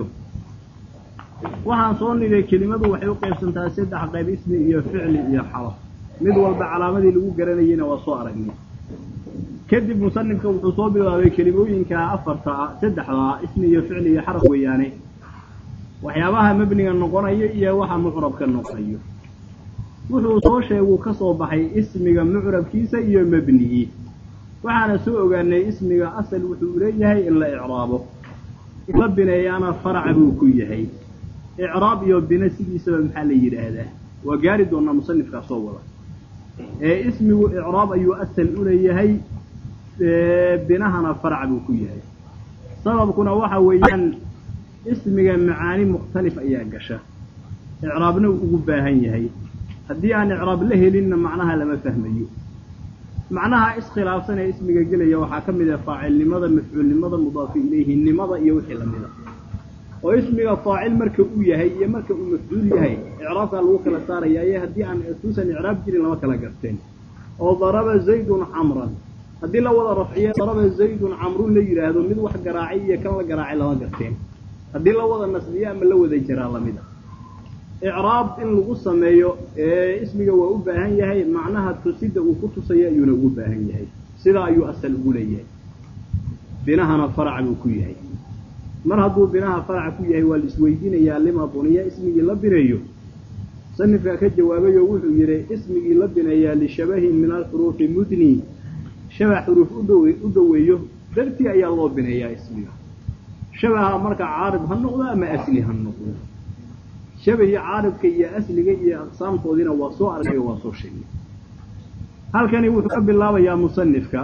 waxaan soo nidhay kelimadu waxay u qaybsantaa saddex qayb ismi iyo ficli iyo xaraf mid walba calaamadii lagu garanayeyna waa soo aragnay kadib musanifka wuxuu soo bilaabay kelimooyinka afarta saddexdaa ismi iyo ficli iyo xaraf weeyaane waxyaabaha mebniga noqonaya iyo waxa mucrabka noqonayo wuxuu soo sheeguu ka soo baxay ismiga mucrabkiisa iyo mebnigii waxaana soo ogaanay ismiga asal wuxuu leeyahay in la icraabo la bineeyaana faraca buu ku yahay icraab iyo bine sidiisaba maxaa la yidhaahdaa waa gaari doonaa musanifkaa soo wada ee ismigu icraab ayuu asal u leeyahay binahana farac buu ku yahay sababkuna waxa weeyaan ismiga macaani mukhtalif ayaa gasha icraabna uu ugu baahan yahay haddii aan icraab la helinna macnaha lama fahmayo macnaha iskhilaafsan ee ismiga gelaya waxaa ka mid ah faacilnimada mafcuulnimada mudaafu ilayhinimada iyo wixii lamida oo ismiga faacil marka uu yahay iyo marka uu mafcuul yahay icraabkaa lagu kala saarayaa iyo haddii aan tuusan icraab jirin lama kala garteen oo daraba zaydun camran haddii la wada rafciyo daraba zaydun camrun la yidhaahdo mid wax garaacay iyo kan la garaacay lama garteen haddii la wada nasbiyo ama la wada jaraa lamid a icraab in lagu sameeyo ee ismiga waa u baahan yahay macnaha tusida uu ku tusayo ayuuna ugu baahan yahay sidaa ayuu asal ugu leeyahay binahana farac buu ku yahay mar hadduu binaha faraca ku yahay waa la isweydiinayaa lima buniya ismigii la bineeyo musanifkaa ka jawaabay oo wuxuu yidhi ismigii la bineeyaa lishabahin min alxuruufi mudni shabax xuruuf udhow u dhoweeyo dartii ayaa loo bineeyaa ismiga shabaha marka caarib ha noqdo ama asli ha noqdo shabahii caaribka iyo asliga iyo aqsaamtoodiina waa soo argay oo waa soo sheegay halkani wuxuu ka bilaabayaa musanifka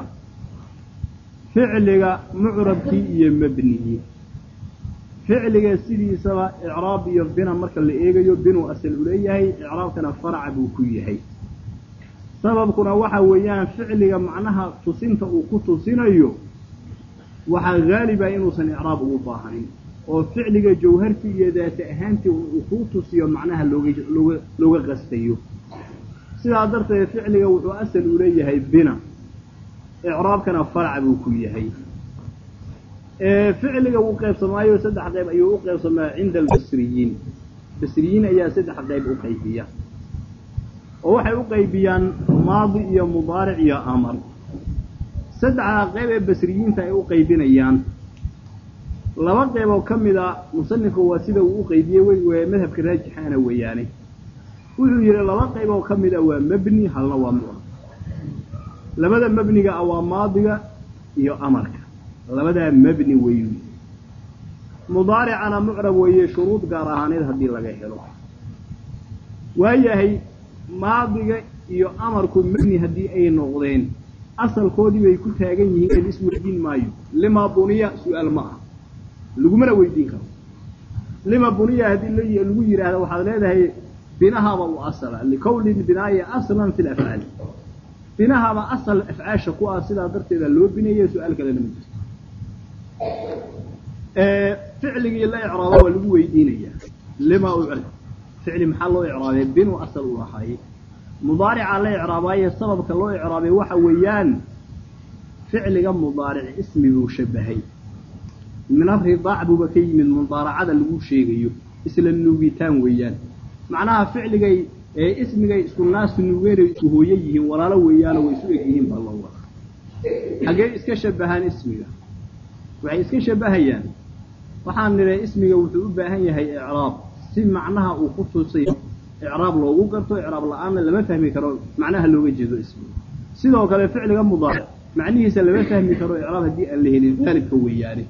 ficliga mucrabkii iyo mebnigii ficliga sidiisaba icraab iyo bina marka la eegayo binuu asal u leeyahay icraabkana faraca buu ku yahay sababkuna waxa weeyaan ficliga macnaha tusinta uu ku tusinayo waxaa haaliba inuusan icraab ugu baahanin oo ficliga jawhartii iyo daata ahaantii uu kuu tusiyo macnaha looga looga looga qastayo sidaa darteed ficliga wuxuu asal u leeyahay bina icraabkana farac buu ku yahay ficliga wuu qaybsamaayo saddex qayb ayuu u qaybsamaa cinda albasriyiin basriyiin ayaa saddex qayb u qaybiya oo waxay u qaybiyaan maadi iyo mudaaric iyo amar saddexdaa qayb ee basriyiinta ay u qaybinayaan laba qayb oo ka mid a musanifku waa sida uu u qaybiyey wey madhabka raajixaana weeyaane wuxuu yidhi laba qayb oo ka mid a waa mebni halna waa mucrab labada mebniga ah waa maadiga iyo amarka labadaa mebni weyu mudaaricana mucrab weeye shuruud gaar ahaaneed haddii laga helo waayahay maadiga iyo amarku mebni haddii ay noqdeen asalkoodii bay ku taagan yihiin ed isweydiin maayo lima buniya su-aal ma ah lagumana weydiin karo lima buniya haddii lagu yidhaahdo waxaad leedahay binahaba u asala likowli binaayi aslan fi lafcaali binahaba asal afcaasha ku ah sidaa darteeda loo binaya su-aal kalena ma jirto ficligii la icraaba waa lagu weydiinayaa lima ucrab ficli maxaa loo icraabay binu asal u lahaay mudaarica la icraabaaye sababka loo icraabay waxa weeyaan ficliga mudaaric ismi buu shabahay min aridaac buuba ka yimid mudaaracada lagu sheegayo isla nuugitaan weeyaan macnaha ficligay ee ismigay isku naasu nuugeenay isku hooyo yihiin walaalo weeyaano way isu eg yihiin baa loo wada xaggee iska shabahaan ismiga waxay iska shabahayaan waxaan nidhay ismiga wuxuu u baahan yahay icraab si macnaha uu ku tusayo icraab loogu garto icraab la-aanna lama fahmi karo macnaha looga jeedo ismiga sidoo kale ficliga mudaaric macnihiisa lama fahmi karo icraab haddii aan la helin haalibka weeyaane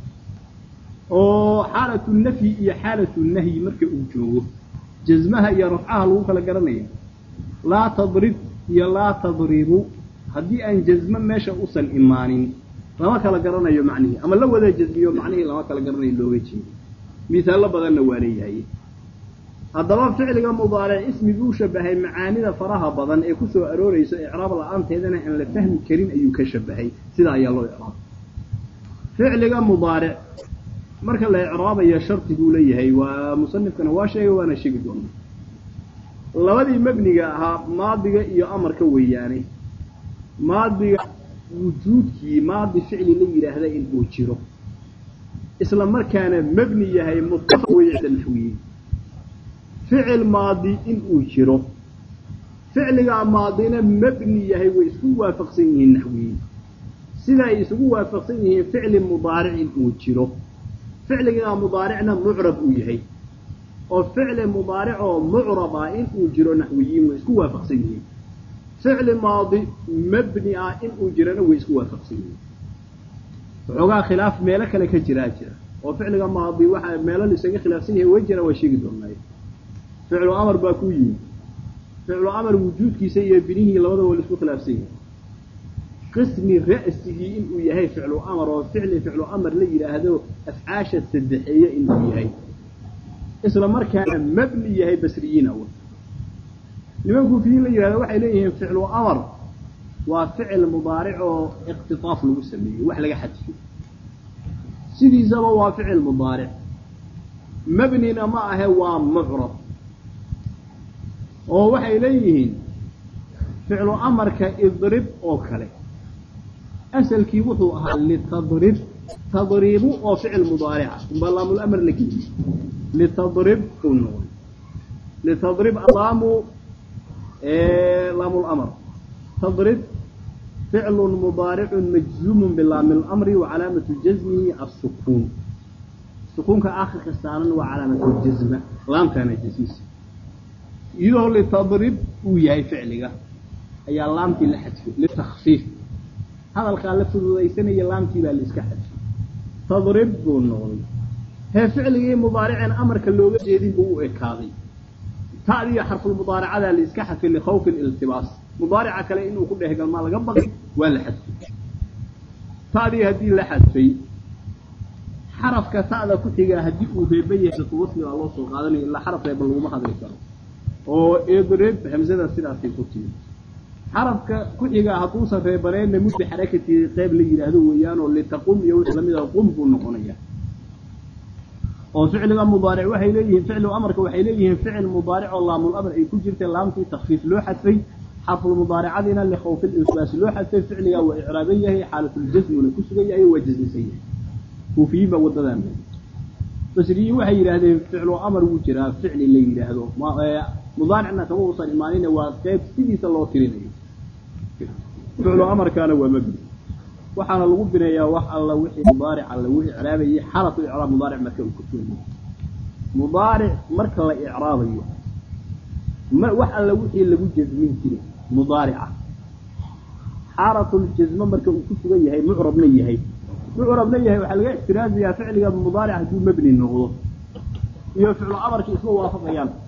oo xaalatu nafyi iyo xaalatu nahyi marka uu joogo jasmaha iyo rafcaha lagu kala garanaya laa tadrib iyo laa tadribu haddii aan jasmo meesha usan imaanin lama kala garanayo macnihii ama la wada jasmiyo macnihii lama kala garanayo looga jeedo misaallo badanna waa leeyahay haddaba ficliga mudaaric ismiguu shabahay macaanida faraha badan ee ku soo aroorayso icraab la-aanteedana aan la fahmi karin ayuu ka shabahay sidaa ayaa loo icraabay ficliga mudaaric marka la icraabayo shardi buu leeyahay waa musanifkana waa sheegay waana sheegi doona labadii mebniga ahaa maadiga iyo amarka weeyaane maadiga wujuudkii maadi ficli la yidhaahda in uu jiro isla markaana mebni yahay mutafaq weeye cinda naxwiyiin ficil maadi in uu jiro ficligaa maadina mebni yahay way isku waafaqsan yihiin naxwiyiin sida ay isugu waafaqsan yihiin ficli mudaaric in uu jiro ficligaa mudaaricna mucrab uu yahay oo ficli mudaaric oo mucrab ah in uu jiro naxwiyiin way isku waafaqsan yihiin ficli maadi mebni ah in uu jirana way isku waafaqsan yihiin waxoogaa khilaaf meelo kale ka jiraa jira oo ficliga maadi waxaa meelo laisaga khilaafsan yahay way jira waa sheegi doonay ficlu amar baa ku yimid ficlu amar wujuudkiisa iyo binihii labadaba waa laisku khilaafsan yahay qismi ra'sigii inuu yahay ficlu amar oo ficli ficlu amar la yidhaahdo afcaasha saddexeeye inuu yahay isla markaana mabni yahay basriyiin awl niman kuufiyiin la yidhahdo waxay leeyihiin ficlu amar waa ficil mudaaric oo iqtitaaf lagu sameeyey wax laga xadfiyo sidiisaba waa ficil mudaaric mabnina ma ahe waa mucrab oo waxay leeyihiin ficlu amarka idrib oo kale asalkii wuxuu ahaa litadrib tadribu oo ficil mudaarica umbaa laamulamr la geliye litadrib uu noqday litadrib laamu laamulamr tadrib ficlu mudaaricu majzuumu bilaami اlamri wa calaamatu jazmihi asukuun sukuunka akhirka saaran waa calaamatu jazma laamtaana jasmisa iyadoo litadrib uu yahay ficliga ayaa laamtii la xadfay litakfiif hadalkaa la fududaysanaya laamtii baa la iska xadfay tadrib buu noqday hee ficligii mudaariceen amarka looga jeedin buu u ekaaday ta'diyo xarfulmudaaracadaa la iska xadfay likhawfi iltibaas mudaarica kale inuu ku dhehgalmaa laga baqay waa la xadfay ta'dii haddii la xadfay xarafka ta'da ku xigaa haddii uu reeban yahay wasli baa loo soo qaadanaya ilaa xaraf reeban laguma hadli karo oo idrib hamsada sidaasay ku timi xarafka ku xigaa hadduusan reebaneenna mudbi xarakati qeyb la yidhaahdo weeyaanoo litaqum iyo wixii lamid ah qum buu noqonaya oo ficliga mudaaric waxay leeyihiin ficlu amarka waxay leeyihiin ficil mudaaric oo laamul amr ay ku jirtay laamtii takfiif loo xadfay xarful mudaaricadiina likhawfi lisbaas loo xadfay ficligaa waa icraaban yahay xaalatljasmuna ku sugan yahay waa jasmisan yahay kuufiyiin baa wadadan basriyiin waxay yidhaahdeen ficlu amar wuu jiraa ficli la yidhaahdo mudaaricna kama uusan imaanin waa qeyb sidiisa loo tirinayo ficlu amarkaana waa mabni waxaana lagu bineeyaa wax alla wixii mudaarica lagu icraabayay xalatu icraab mudaaric marka uu kusugan mudaaric marka la icraabayo ma wax alla wixii lagu jasmin jiray mudaarica xaalatul-jasme marka uu ku sugan yahay mucrabna yahay mucrabna yahay waxaa laga ixtiraazayaa ficliga mudaaric hadduu mebni noqdo iyo ficlu amarkii isma waafaqayaan